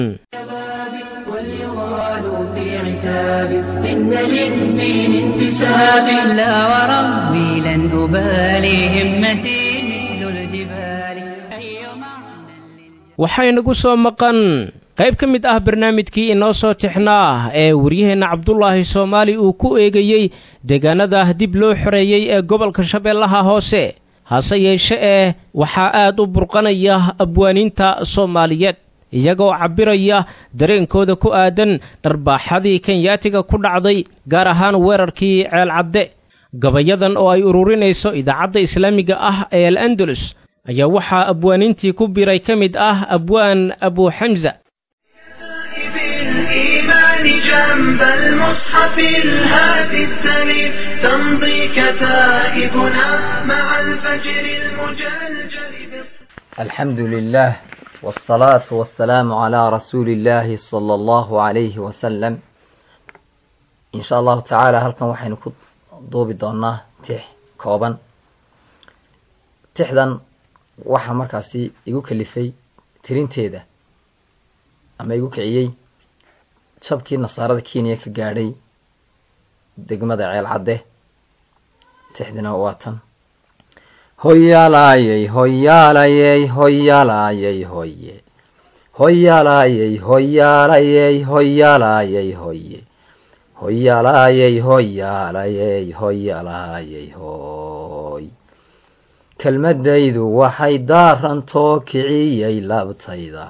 إن للدين انتساب لا وربي لن أبالي همتي مثل الجبال أي معنى waxaynagu soo maqan qayb ka mid ah barnaamijkii inoo soo tixnaa ee waryaheenna cabdulaahi soomaali uu ku eegayey deegaanada dib loo xoreeyey ee gobolka shabeellaha hoose hase yeeshe ee waxaa aad u burqanaya abwaaniinta soomaaliyeed iyagoo cabbiraya dareenkooda ku aadan dharbaaxadii kenyaatiga ku dhacday gaar ahaan weerarkii ceelcadde gabayadan oo ay ururinayso idaacadda islaamiga ah ee al andalus ayaa waxaa abwaaniintii ku biray ka mid ah abwaan abu xamza بالإيمان جنب المصحف الهادي السليم تمضي كتائبنا مع الفجر المجلجل الحمد لله والصلاة والسلام على رسول الله صلى الله عليه وسلم إن شاء الله تعالى halkan waxaynu ku duubi doonaa tix kooban tixdan waxaa markaasi igu kalifay tirinteeda ama igu kiciyey jabkii nasaarada kenya ka gaadhay degmada ceel cadde tixdina waa tan hoyaalayey hoyaalayey hoyaalayey hoye hoyaalayey hoyaalayey hoyaalayey hoye hoyaalayey hoyaalayey hoyaalayey hoy kelmadaydu waxay daarantoo kiciyey labtayda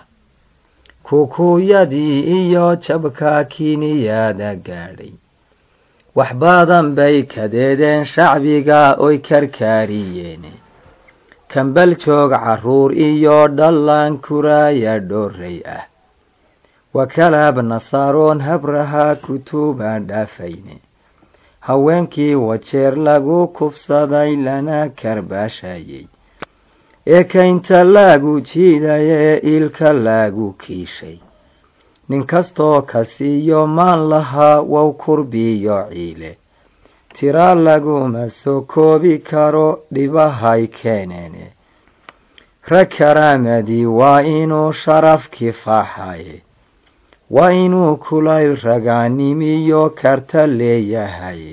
kukuuyadii iyo jabka kiniyaada gaadhay wax badan bay kadeedeen shacbiga oy karkaariyeene kambal joog carruur iyo dhallaan kuraaya dhoorray ah wakalaab nasaaroon habraha kutuubaan dhaafayne haweenkii wajeer lagu kufsaday lana karbaashayey ee kaynta laagu jiidayee ilka laagu kiishay nin kastoo ka siiyo maan lahaa wow kurbiyo ciile tiraa laguma soo koobi karo dhibahay keeneene rag karaamadii waa inuu sharaf kifaaxaye waa inuu kulayl ragaanimiyo karta leeyahaye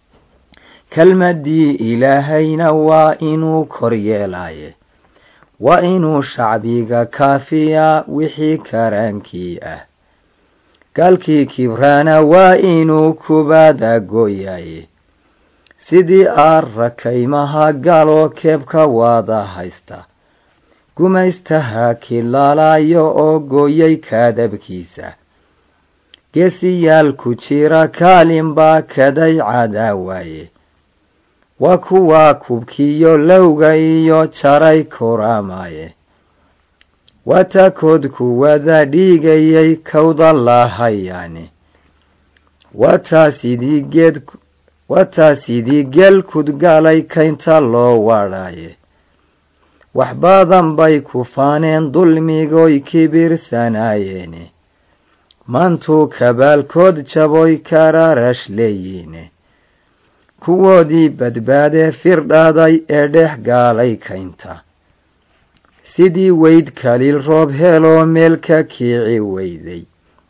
kelmadii ilaahayna waa inuu koryeelaye waa inuu shacbiga kaafiyaa wixii karaankii ah gaalkii kibraana waa inuu kubaada gooyaye sidii aar rakaymaha galoo keebka waada haysta gumaystaha kilaalayo oo gooyay kaadabkiisa geesiyaal ku jira kaalin baa kaday cadaawaaye waa kuwaa kubkiyo lowga iyo jaray kuraamaye waa taakood kuwada dhiigayay kawda lahayaane waa taa sidii geed waa taa sidii geel kudgalay kaynta loo wadhaye wax badan bay ku faaneen dulmigoy kibirsanayeene maantuu kabaalkood jaboy karaarash leeyiine kuwoodii badbaadee firdhaaday ee dhex gaalay kaynta sidii weyd kaliil roob heloo meel ka kiici weyday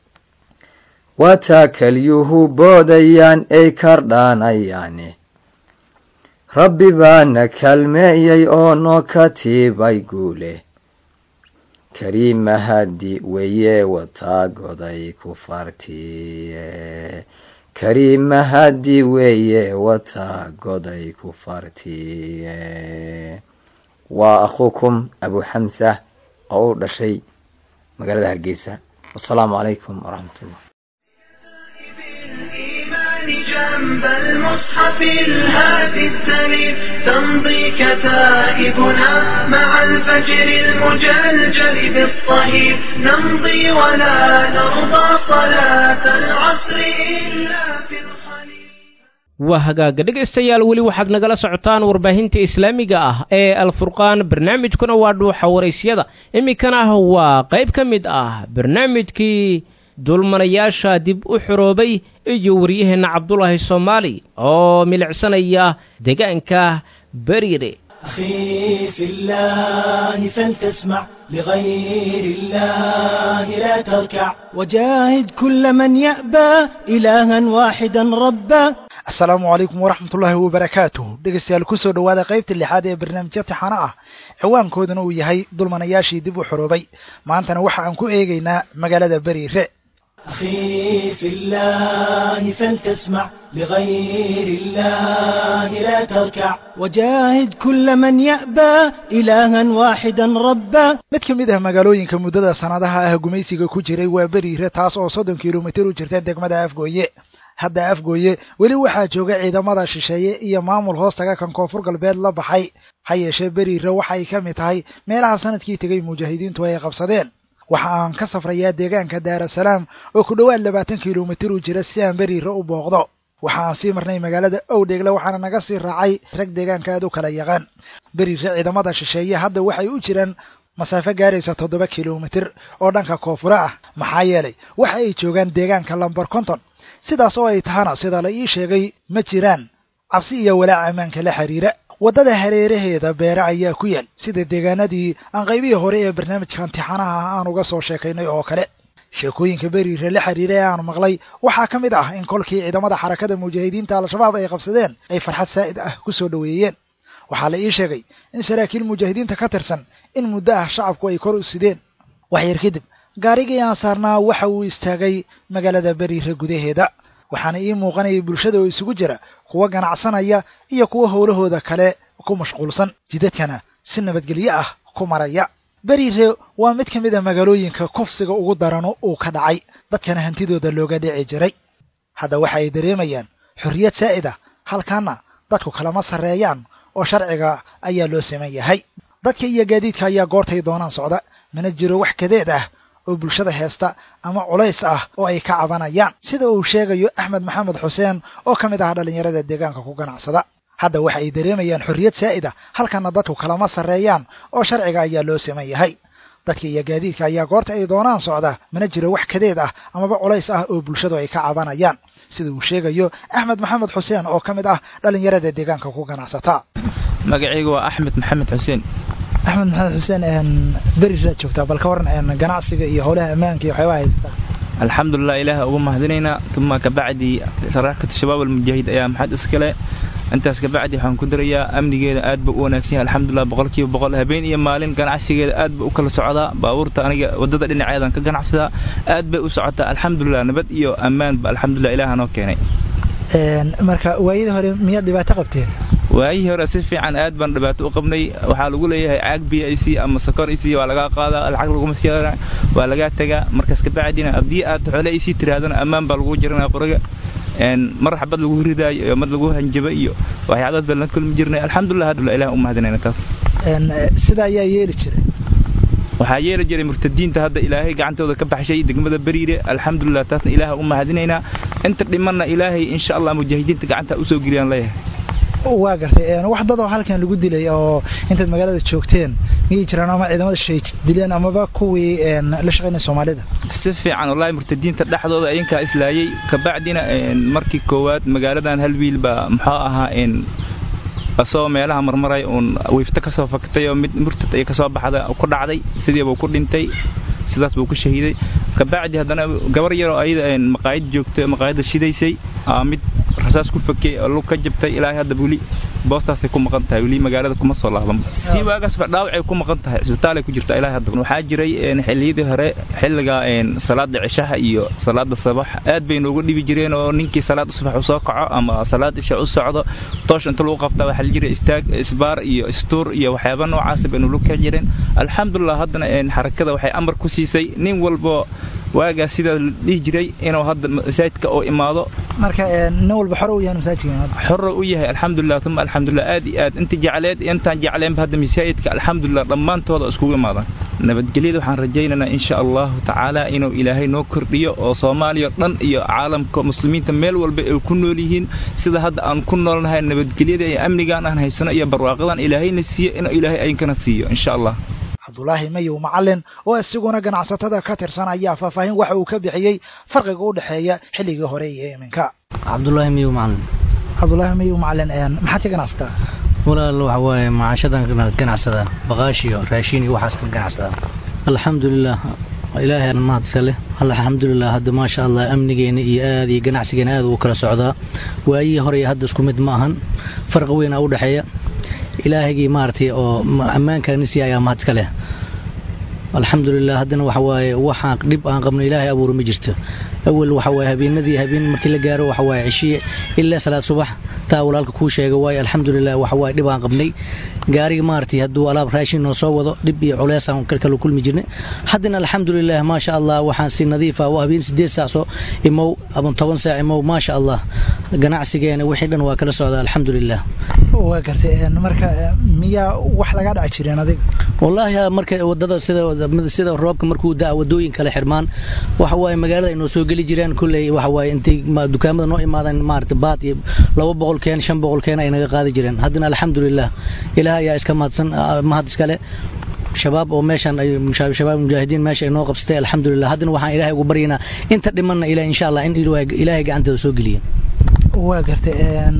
waa taa kaliyuhu boodayaan ay kardhaanayaane rabbi baana kalmeeyey oo noo katiibay guule kariimahadi weye wataa goday ku fartiye kariimahadi weeye wataa goday ku fartiye waa akhuukum abu xamsa oo u dhashay magaalada hargeysa wasalaamu calaykum waraxmat ullah جنب المصحف الهادي السليم تمضي كتائبنا مع الفجر المجلجل بالصهيب نمضي ولا نرضى صلاة العصر إلا في الخليل waa hagaaga dhegaystayaal weli waxaad nagala socotaan warbaahinta islaamiga ah ee alfurqaan barnaamijkuna waa dhuuxa waraysyada iminkana waa qayb ka mid ah barnaamijkii dulmanayaasha dib u xoroobay iyo waryaheenna cabdulaahi soomaali oo milicsanaya deegaanka beriire أخي في الله فلتسمع لغير الله لا تركع وجاهد كل من يأبى إلها واحدا ربا asalaamu calaykum waraxmatullaahi wabarakaatuh dhegeystayaal kusoo dhowaada qaybta lixaad ee barnaamijya tixano ah ciwaankooduna uu yahay dulmanayaashii dib u xoroobay maantana waxa aan ku eegaynaa magaalada beriire أخي في الله فلتسمع لغير الله لا تركع وجاهد كل من يأبى إلها واحدا ربا mid ka mid ah magaalooyinka muddada sanadaha ah gumaysiga ku jiray waa beriire taas oo soddon kilomitir u jirta degmada afgooye hadda afgooye weli waxaa jooga ciidamada shisheeye iyo maamul hoostaga kan koonfur galbeed la baxay ha yeeshee beriire waxay ka mid tahay meelaha sanadkii tegay mujaahidiintu ay qabsadeen waxa aan ka safrayaa deegaanka daarasalaam oo ku dhowaad labaatan kilomitir u jira si aan beriire u booqdo waxa aan sii marnay magaalada owdheegle waxaana naga sii raacay rag deegaanka aad u kala yaqaan beriire ciidamada shisheeye hadda waxay u jiraan masaafo gaaraysa toddoba kilomitir oo dhanka koonfure ah maxaa yeelay waxa ay joogaan deegaanka lambar konton sidaas oo ay tahana sida la ii sheegay ma jiraan cabsi iyo walaac ammaanka la xiriira waddada hareeraheeda beere ayaa ku yaal sida deegaanadii aan qaybihii hore ee barnaamijka imtixaanaha ah aan uga soo sheekaynay oo kale sheekooyinka beriire la xiriira ee aan maqlay waxaa ka mid ah in kolkii ciidamada xarakada mujaahidiinta al-shabaab ay qabsadeen ay farxad saa'id ah ku soo dhoweeyeen waxaa la ii sheegay in saraakiil mujaahidiinta ka tirsan in muddo ah shacabku ay kor u sideen wax yar kadib gaarigii aan saarnaa waxa uu istaagay magaalada beriire gudaheeda waxaana ii muuqanayay bulshada oo isugu jira kuwa ganacsanaya iyo kuwa howlahooda kale ku mashquulsan jidadkana si nabadgelyo ah ku maraya beriire waa mid ka mid a magaalooyinka kufsiga ugu darano uu ka dhacay dadkana hantidooda looga dhici jiray hadda waxa ay dareemayaan xorriyad saa'id ah halkaana dadku kalama sarreeyaan oo sharciga ayaa loo siman yahay dadka iyo gaadiidka ayaa goortay doonaan socda mana jiro wax kadeed ah oo bulshada heesta ama culays ah oo ay ka cabanayaan sida uu sheegayo axmed maxamed xuseen oo ka mid ah dhallinyarada deegaanka ku ganacsada hadda waxa ay dareemayaan xorriyad saa'id ah halkana dadku kalama sarreeyaan oo sharciga ayaa loo siman yahay dadka iyo gaadiidka ayaa goorta ay doonaan socda mana jiro wax kadeed ah amaba culays ah oo bulshadu ay ka cabanayaan sida uu sheegayo axmed maxamed xuseen oo ka mid ah dhallinyarada deegaanka ku ganacsata magacaygu waa axmed maxamed xuseen axmed maxamed xuseen beriraad joogtaa bal ka waran ganacsiga iyo howlaha ammaanka iyo waxyaabaha haystaa alxamdulilah ilaaha ugu mahadinaynaa uma kabacdi saraaxkata shabaab almujaahid ayaa maxad iskale intaas kabacdi waxaan ku darayaa amnigeeda aad ba u wanaagsan yahay alxamdulilah boqolkiiba boqol habeen iyo maalin ganacsigeeda aad ba u kala socdaa baabuurta aniga wadada dhinaceedan ka ganacsadaa aad bay u socotaa alxamdulilah nabad iyo ammaanba alxamdulilah ilaaha noo keenay marka waayadii hore miyaad dhibaato qabteen waayihii hore si fiican aad baan dhibaato u qabnay waxaa lagu leeyahay caag biyo i c ama sokor i c waa lagaa qaadaa lacag laguma sii waa lagaa tagaa markaas kabacdina haddii aad xoole i sii tirahdana ammaan baa lagu jiranaya qoriga mar xabad lagu ridaayo iyo mad lagu hanjaba iyo waxyaabaas baan la kulmi jirnay alxamdulilah hadda ilaah u mahadinayna taas sida ayaa yeeli jiray waxaa yeeli jiray murtadiinta hadda ilaahay gacantooda ka baxshay degmada beriire alxamdulilah taasna ilaah u mahadinaynaa inta dhimanna ilaahay insha allah mujaahidiinta gacanta usoo geliyaan leeyahay waa gartay wax dad oo halkan lagu dilay oo intaad magaalada joogteen miyay jiraan ama ciidamada shay dileen amaba kuwii la shaqaynaya soomaalida si fiican wallahi murtadiinta dhexdooda ayinkaa islaayay kabacdina markii koowaad magaaladan hal wiil baa muxuu ahaa asoo meelaha marmaray uun wiifta kasoo faktay oo mid murtad ay kasoo baxda ku dhacday sidiibuu ku dhintay sidaas buu ku shahiiday kabacdi haddana gabar yaroo ayada maqaayad joogta maqaayadda shidaysay mid rasaas ku fakey oo lug ka jabtay ilaahay hadda weli boostaasay ku maqan tahay weli magaalada kuma soo laaban si waagaasba dhaawacay ku maqan tahay isbitaalay ku jirta ilaahay hadda waxaa jiray xilliyadii hore xilliga salaada cishaha iyo salaada sabax aad bay noogu dhibi jireen oo ninkii salaada subax u soo kaco ama salaad isha u socdo toosh inta lagu qabtaa waxaa la jiray istaag isbaar iyo istuur iyo waxyaaba noocaas bay nulu ka jireen alxamdulilah haddana xarakada waxay amar ku siisay nin walbo waagaas sidaa la dhihi jiray inuu hadda masaajidka oo imaado marka nin walba xor u yahay masaajidka xorra u yahay alxamdulilah uma alxamdulilah aad iyo aad inta jecleed intaan jecleenba hadda masaajidka alxamdulilah dhammaantooda iskugu imaadaan nabadgelyada waxaan rajaynaynaa insha allahu tacaala inuu ilaahay noo kordhiyo oo soomaaliya dhan iyo caalamka muslimiinta meel walba ay ku nool yihiin sida hadda aan ku noolnahay nabadgelyada iyo amnigaan aan haysano iyo barwaaqadan ilaahayna siiyo inuu ilaahay aynkana siiyo insha allah cabdulaahi mayow macalin oo isiguna ganacsatada ka tirsan ayaa faahfaahin waxa uu ka bixiyey farqiga u dhexeeya xilligii hore iyo iminka cabdulaahi mayow macalin cabdulaahi mayow macalin maxaad ka ganacsataa walaal waxa waaye macaashadan ganacsadaa baqaash iyo raashin iyo waxaas ka ganacsadaa alxamdulilah ilaahay aan mahad iska leh alla alxamdulilah hadda maasha allah amnigeena iyo aad iyo ganacsigeena aad uu kala socdaa waayihii hore iyo hadda isku mid ma ahan farqi weyn aa u dhexeeya ilaahagii maaragtay oo ammaankaanisi ayaa mahad iska leh alxamdulilah haddana waxa waaye waxaan dhib aan qabno ilaahay abuuro ma jirto awal waxa waaye habeenadii habeen markii la gaaro waxa waaye cishiye ilaa salaad subax taa walaalka kuu sheega waaye alxamdulilah waxa waaye dhib aan qabnay gaariga maaragtay hadduu alaab raashin noo soo wado dhib iyo culeys aan kala kulmi jirnay haddana alxamdulilah maasha allah waxaan si nadiif ah habeen sideed saac soo imow ama toban saac imow maasha allah ganacsigeena wixii dhan waa kala socda alxamdulilah waa gartay marka miyaa wax laga dhaci jireen adiga wallaahi marka wadada sida sida roobka markuu daa wadooyin kale xirmaan waxa waaye magaalada ay noo soo geli jireen kulley waxa waaye intay dukaamada noo imaadaan maarata baad iyo laba boqol keen shan boqol keen ay naga qaadi jireen haddana alxamdulilah ilaah ayaa iska mahadsan mahad iskale shabaab oo meeshan ay shabaab mujaahidiin meesha ay noo qabsatay alxamdulilah haddana waxaan ilaahay ugu baryaynaa inta dhimanna ilaah insha allah in ilaahay gacanteeda soo geliya waa gartay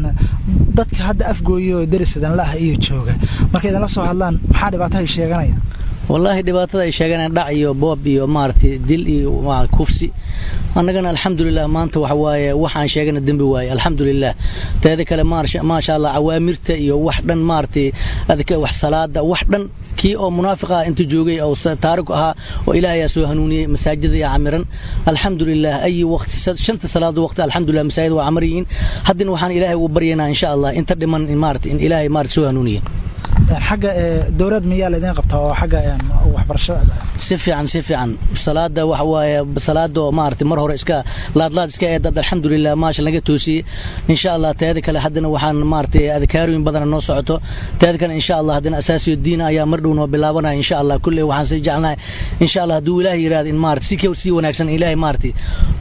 dadka hadda afgooyo darisadan la ah iyo jooga markay idinla soo hadlaan maxaa dhibaato ay sheeganayaan wallaahi dhibaatada ay sheeganayaan dhac iyo boob iyo maaragtay dil iyo kufsi annagana alxamdulilah maanta waxa waaye waxaan sheegana dembi waaye alxamdulilah teeda kale maasha allah awaamirta iyo wax dhan maaragtay adka wax salaada wax dhan kii oo munaafiq ah inta joogay oo taariku ahaa oo ilaahay soo hanuuniyey masaajida yaa camiran alxamdulilah ay waqti shanta salaado waqti alxamdulilah masaajid waa camar yihiin haddana waxaan ilaahay ugu baryaynaa insha allah inta dhiman maaragtay in ilaahay maaragtay soo hanuuniye xagga dowlad miyaa laydin qabtaa oo xagga waxbarashada si fiican si fiican salaada waxa waaye salaada oo maaragtay mar hore iska laadlaad iska ee dad alxamdulilah maasha laga toosiyey insha allah teeda kale haddana waxaan maaragtay adkaarooyin badana noo socoto teeda kale insha allah haddana asaasiyo diina ayaa mar dhow noo bilaabanaya insha allah kulley waxaan sii jecelnahay insha allah hadduu ilaahay yiraahdo in maaragtay si ka sii wanaagsan ilaahay maaragtay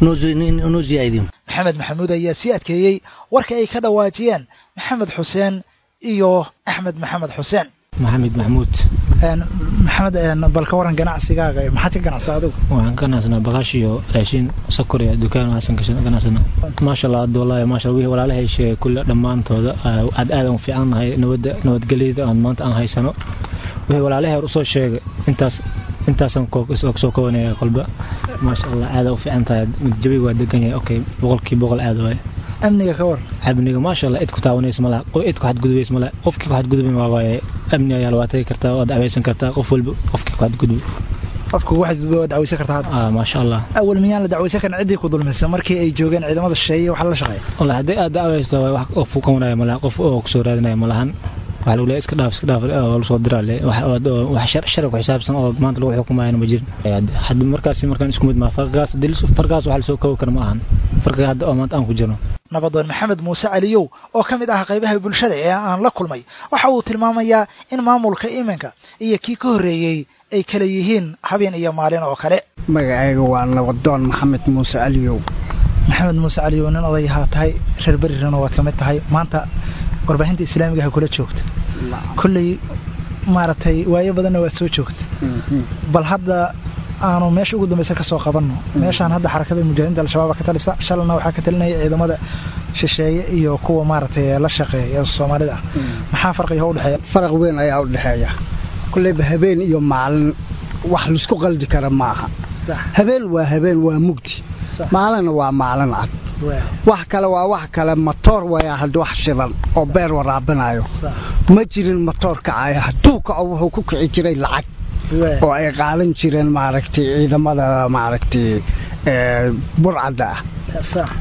noo ziyaadiyo maxamed maxamuud ayaa sii adkeeyey warka ay ka dhawaajiyeen maxamed xuseen iyo axmed maxamed xuseen maxamed maxmuud maxamed bal ka waran ganacsigaaga maxaad ka ganacsaa adigu waxaan ka ganacsanaa baqaash iyo raashin sokor iyo dukaan waxaan ka ganacsanaa maasha allah hadda wallahi maasha allah walaalahay sheegay kulle dhammaantooda aad aad aan fiicannahay nabadda nabadgelyada aan maanta aan haysano wixii walaalahay hor usoo sheegay intaas intaasaan soo kobanaya kolba maasha allah aad u fiican tahay jabiga waa degan yahay okay boqolkii boqol aad waaye amniga ka war amniga maasha allah cid ku taawanaysa malaha cid ku xadgudbaysa malaha qofkii ku xadgudbay waa waaye amni ayaa la waatagi kartaa waa dacwaysan kartaa qof walba qofkii ku xadgudbay qofka ugu xadgudbay waa dacwaysan kartaa hadda ah maasha allah awal miyaan la dacwaysan karin ciddii ku dulmisa markii ay joogeen ciidamada shisheeye waxa la shaqeeya wallahi haddii aad dacwaysto waa wax qof ku qabanaya malaha qof oo kusoo raadinaya malahan waxa lagu leeyahay iska dhaaf iska dhaaf oo la soo diraa le wax sharci ku xisaabsan oo maanta lagu xukumayo ma jirin hadda markaasi markaan isku mid ma farqaas dil farqaas waxa la soo koobi kara ma ahan farqiga hadda oo maanta aan ku jirno nabadoon maxamed muuse caliyow oo ka mid ah qaybaha bulshada ee aan la kulmay waxa uu tilmaamayaa in maamulka iminka iyo kii ka horreeyey ay kala yihiin habeen iyo maalin oo kale magacayga waa nabadoon maxamed muuse caliyow maxamed muuse caliyow nin odayahaa tahay reer berirana waad ka mid tahay maanta warbaahinta islaamiga ha kula joogta kolley maaragtay waayo badanna waad soo joogta bal hadda aanu meesha ugu dambaysa ka soo qabanno meeshaan hadda xarakada mujaahidiinta al-shabaab ka talisa shalana waxaa ka talinaya ciidamada shisheeye iyo kuwa maaragtay la shaqeeya ee soomaalida ah maxaa farqiga u dhexeeya faraq weyn ayaa u dhexeeya kulleyba habeen iyo maalin wax laisku qaldi kara ma aha habeen waa habeen waa mugdi maalinna waa maalin cad wax kale waa wax kale matoor waya hadda wax shidan oo beer waraabinayo ma jirin matoor kacaya hadduu kaco wuxuu ku kici jiray lacag oo ay qaadan jireen maaragtay ciidamada maaragtay burcadda ah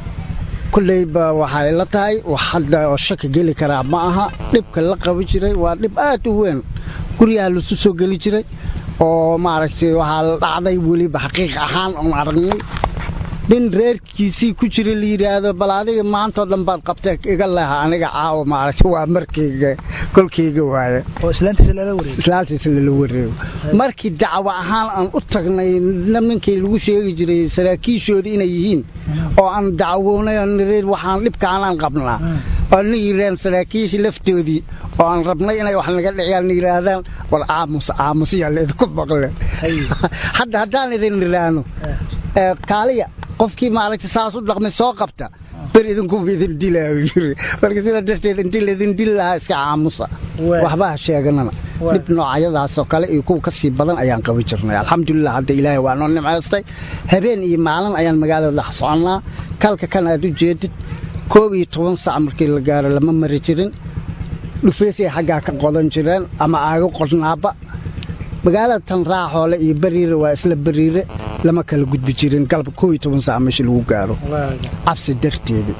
kulleyba waxay la tahay wax hadda oo shaki geli karaa ma aha dhibka la qaban jiray waa dhib aad u weyn guryaha lasu soo geli jiray oo maaragtay waxaa la dhacday weliba xaqiiq ahaan oon aragnay nin reerkiisii ku jira la yidhaahdo bal adiga maantao dhan baad qabtee iga leha aniga caawa maaragtay waa markayga kolkayga waaye oo islaantiisa lala wareego islaantiisa lala wareego markii dacwo ahaan aan u tagnay ninkii lagu sheegi jiray saraakiishoodii inay yihiin oo aan dacwoonay waxaan dhibkaanaan qabnaa oo na yiraan saraakiisha laftoodii oo aan rabnay inay wax naga dhiciyaan na yidhaahdaan war aamus aamusyaa laidinku maqle hadda haddaan idin idhaahno kaaliya qofkii maaragtay saas u dhaqmay soo qabta ber idinkuba idin dilaayo yiri marka sidaa darteed intii laydin dili lahaa iska aamusa waxba ha sheeganana dhib noocyadaasoo kale iyo kuwa kasii badan ayaan qaban jirnay alxamdulilah hadda ilaahay waa noo nimcaystay habeen iyo maalin ayaan magaalada dhex soconnaa kalka kan aad u jeedid koob iyo toban sac markii la gaaro lama mari jirin dhufeysay xaggaa ka qodan jireen ama aago qodnaaba magaalada tan raaxoole iyo beriire waa isla beriire lama kala gudbi jirin galab koob iyo toban sac meesha lagu gaaro cabsi darteeda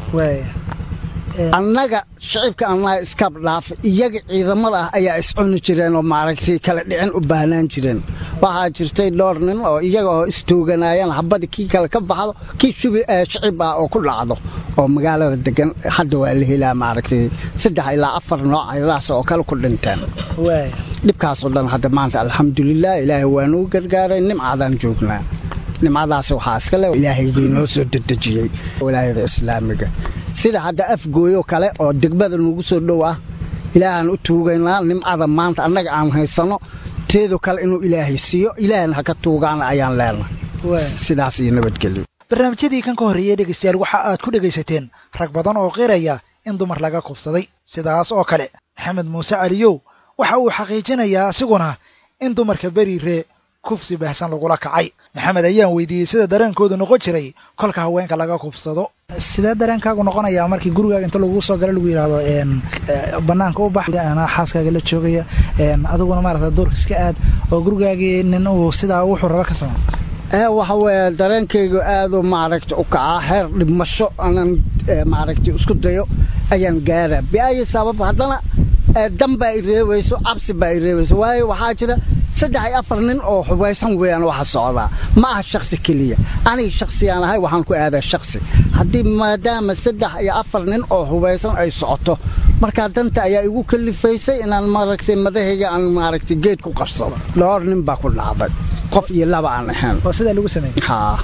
annaga shicibka annaga iskab dhaafa iyaga ciidamada ah ayaa iscuni jireen oo maaragtay kala dhicin u baahnaan jireen waxaa jirtay dhowr nin oo iyaga oo istooganayaan habadii kii kale ka baxdo kii shicib ah oo ku dhacdo oo magaalada degan hadda waa la helaa maaragtay saddex ilaa afar nooc ayadaas oo kale ku dhinteen dhibkaasoo dhan hadda maanta alxamdulilah ilaahay waa nagu gargaaray nimcadaan joognaa nimcadaas waxaa iskale ilaahaygii noo soo dedejiyey walaayada islaamiga sida hadda afgooyo kale oo degmada nagu soo dhow ah ilaahaan u tuugaynaa nimcada maanta annaga aan haysano teedo kale inuu ilaahay siiyo ilaahna haka tuugaana ayaan leenahay sidaas iyo nabadgelyo barnaamijyadii kan ka horreeyey dhegaystayaal waxa aad ku dhegaysateen rag badan oo qiraya in dumar laga kufsaday sidaas oo kale maxamed muuse caliyow waxa uu xaqiijinayaa isiguna in dumarka beriire kufsi baahsan lagula kacay maxamed ayaan weydiiyey sida dareenkoodu noqon jiray kolka haweenka laga kufsado sidee dareenkaagu noqonayaa markii gurigaaga inta lagu soo galo lagu yidhaahdo banaanka u bax anaa xaaskaaga la joogaya adiguna maarata doorka iska aad oo gurigaagii nin uu sidaa wuxuu raba ka samaysa ee waxa weeye dareenkaygu aad u maaragta u kacaa heer dhimasho aanan maaragta isku dayo ayaan gaaraa biayi sabab haddana dan baa i reebayso cabsi baa i reebayso waayo waxaa jira saddex iyo afar nin oo xubaysan weeyaan waxa socdaa ma aha shaksi keliya aniga shaksiyaan ahay waxaan ku aadaa shaksi haddii maadaama saddex iyo afar nin oo hubaysan ay socoto markaa danta ayaa igu kalifaysay inaan maaragtay madahayga aan maaragtay geed ku qarsado dhowr nin baa ku dhacday qof iyo laba aan ahayn oo sidaa lagu sameeyey haa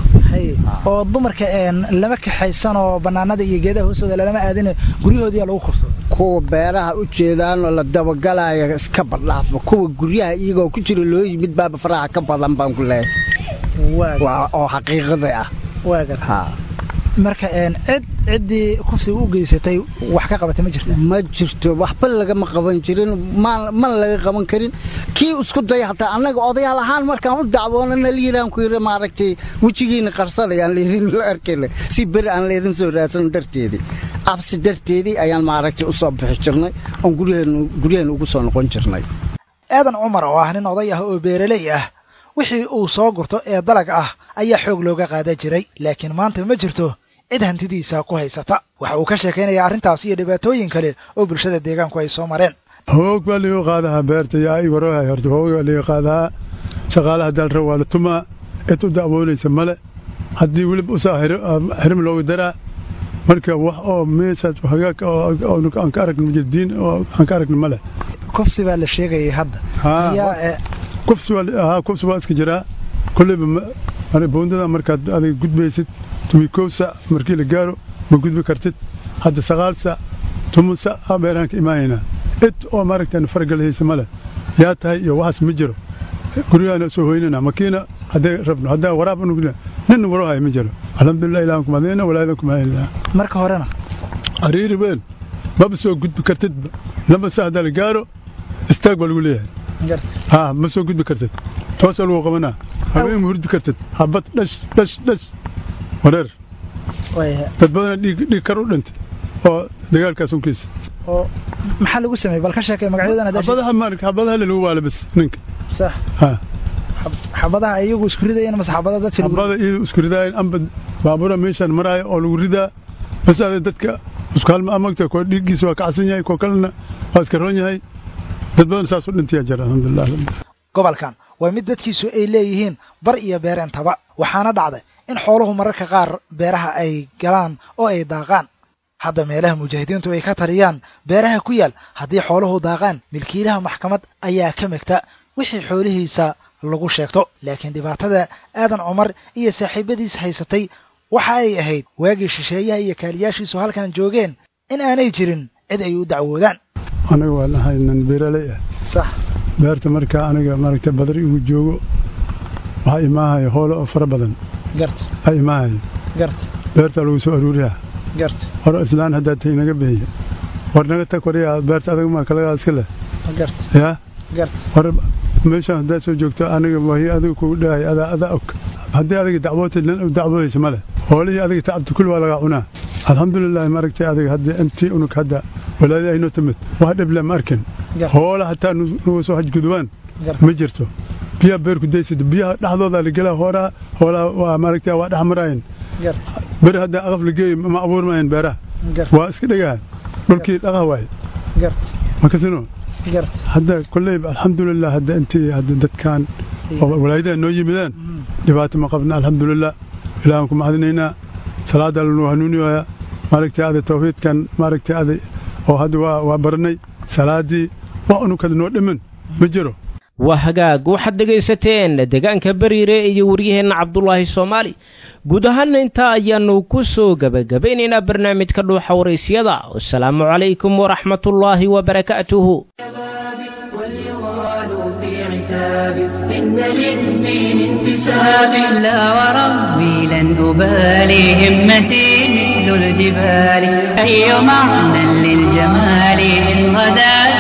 oo dumarka lama kaxaysan oo banaanada iyo geedaha hoostooda lalama aadine guryahoodiyaa lagu kufsado kuwa beeraha u jeedaan oo la dabagalaya iska badhaafo kuwa guryaha iyagoo ku jira loo yimid baaba faraha ka badan baan ku leeyahay oo xaqiiqada ah haa marka cid ciddii kufsiga u geysatay wax ka qabatay ma jirta ma jirto waxba lagama qaban jirin mana laga qaban karin kii isku daya hataa annaga odayaal ahaan markaan u dacwoonana liiraan ku yidhi maaragtay wejigiina qarsadayaan leedin la arkayna si beri aan leedin soo raadsan darteedii cabsi darteedii ayaan maaragtay u soo bixi jirnay oon guryaheenu guryaheenu ugu soo noqon jirnay aadan cumar oo ah nin oday ah oo beeraley ah wixii uu soo gurto ee dalag ah ayaa xoog looga qaadan jiray laakiin maanta ma jirto cid hantidiisa ku haysata waxa uu ka sheekaynayaa arrintaas iyo dhibaatooyin kale oo bulshada deegaanku ay soo mareen hoog baa liiga qaadahaa beerta yaa i warohay horta hoog baa liiga qaadahaa shaqaalaha dalra waa la tumaa cid u dacwoonaysa male haddii weliba usaa xirim looga daraa marka wax oo meeshaas hagaag aan ka aragna majirdiin oo aan ka aragna male kufsi baa la sheegayay hadda kufsi haa kufsi waa iska jiraa kolleyba boondada markaad adiga gudbaysid tumi kow sac markii la gaaro ma gudbi kartid hadda sagaal sac tumun sac aa beeraan ka imaanaynaa cid oo maaragtaan faragalhaysa male yaa tahay iyo waxaas ma jiro guryahaana soo hoynana makiina hadday rabno haddaa waraab nugna nin warohay ma jiro alxamdulilah ilahan kumadayna walaadan kumadayna marka horena ariiri weyn maba soo gudbi kartidba laba sac haddaa la gaaro istaag baa lagu leeyahay ها ما سو قد بكرتت توصل وقمنا هبين هرد كرتت حبت دش دش دش ورر تدبنا دي دي كرو دنت oo dagaalkaas un kiis oo maxaa lagu sameeyay bal ka sheekay magacyadana dash xabadaha maarik xabadaha lagu waala bas ninka sax ha xabadaha iyagu isku ridayeen mas xabadaha dadka lagu xabada iyagu isku ridayeen amba baabura meeshan maraayo oo lagu ridaa bas aad dadka isku halma amagta ko dhigiisa waa kacsan yahay ko kalena waa iska roon yahay dad badan saas u dhintaya jira alxamdulilah gobolkan waa mid dadkiisu ay leeyihiin bar iyo beer intaba waxaana dhacday in xooluhu mararka qaar beeraha ay galaan oo ay daaqaan hadda meelaha mujaahidiintu ay ka taliyaan beeraha ku yaal haddii xooluhu daaqaan milkiilaha maxkamad ayaa ka megta wixii xoolihiisa lagu sheegto laakiin dhibaatada aadan cumar iyo saaxiibadiis haysatay waxa ay ahayd waagii shisheeyaha iyo kaaliyaashiisu halkan joogeen in aanay jirin cid ay u dacwoodaan aniga waa nahay nin beeraley ah sax beerta markaa aniga maaragtay badari igu joogo waxaa imaahaya hoolo oo fara badan garta aa imaahaya garta beerta lagu soo aruuriyaa garta hore islaan haddaa tay naga bixiya war naga tag wariya beerta adag maa kalagaad iska leh garta yaa war meeshaan haddaad soo joogto aniga wahi adiga kugu dhahay adaa adaa og haddii adiga dacwootay lan u dacwoodaysa male hoolihii adiga tacabta kulli waa lagaa cunaa alxamdulilah maaragtay adiga hadda intii unug hadda walaadii aynoo timid wax dhible ma arkin hoola hataa nugu soo hajgudubaan ma jirto biyaha beerku daysada biyaha dhexdooda la gelaa hoolaa hoolaa waa maaragtay waa dhex maraayeen beri hadda aqaf la geeyo ma abuurmayeen beeraha waa iska dhegahan dhulkii dhaqah waaye makasino hadda kolleyba alxamdulilah hadda intii hadda dadkan walaayadaha noo yimideen dhibaato ma qabna alxamdulilah ilaahan ku mahadinaynaa salaada lanu hanuuniyaa maaragtay ada tawxiidkan maaragtay ada oo hadda waa waa baranay salaadii wax unukada noo dhiman ma jiro waa hagaag waxaad dhegaysateen deegaanka beriire iyo waryaheenna cabdulaahi soomaali guud ahaanna intaa ayaannu ku soo gebagabaynaynaa barnaamijka dhuuxa waraysyada wasalaamu calaykum waraxmatullaahi wabarakaatuhu إن للدين انتساب لا وربي لن أبالي همتي مثل الجبال أي معنى للجمال إن غدا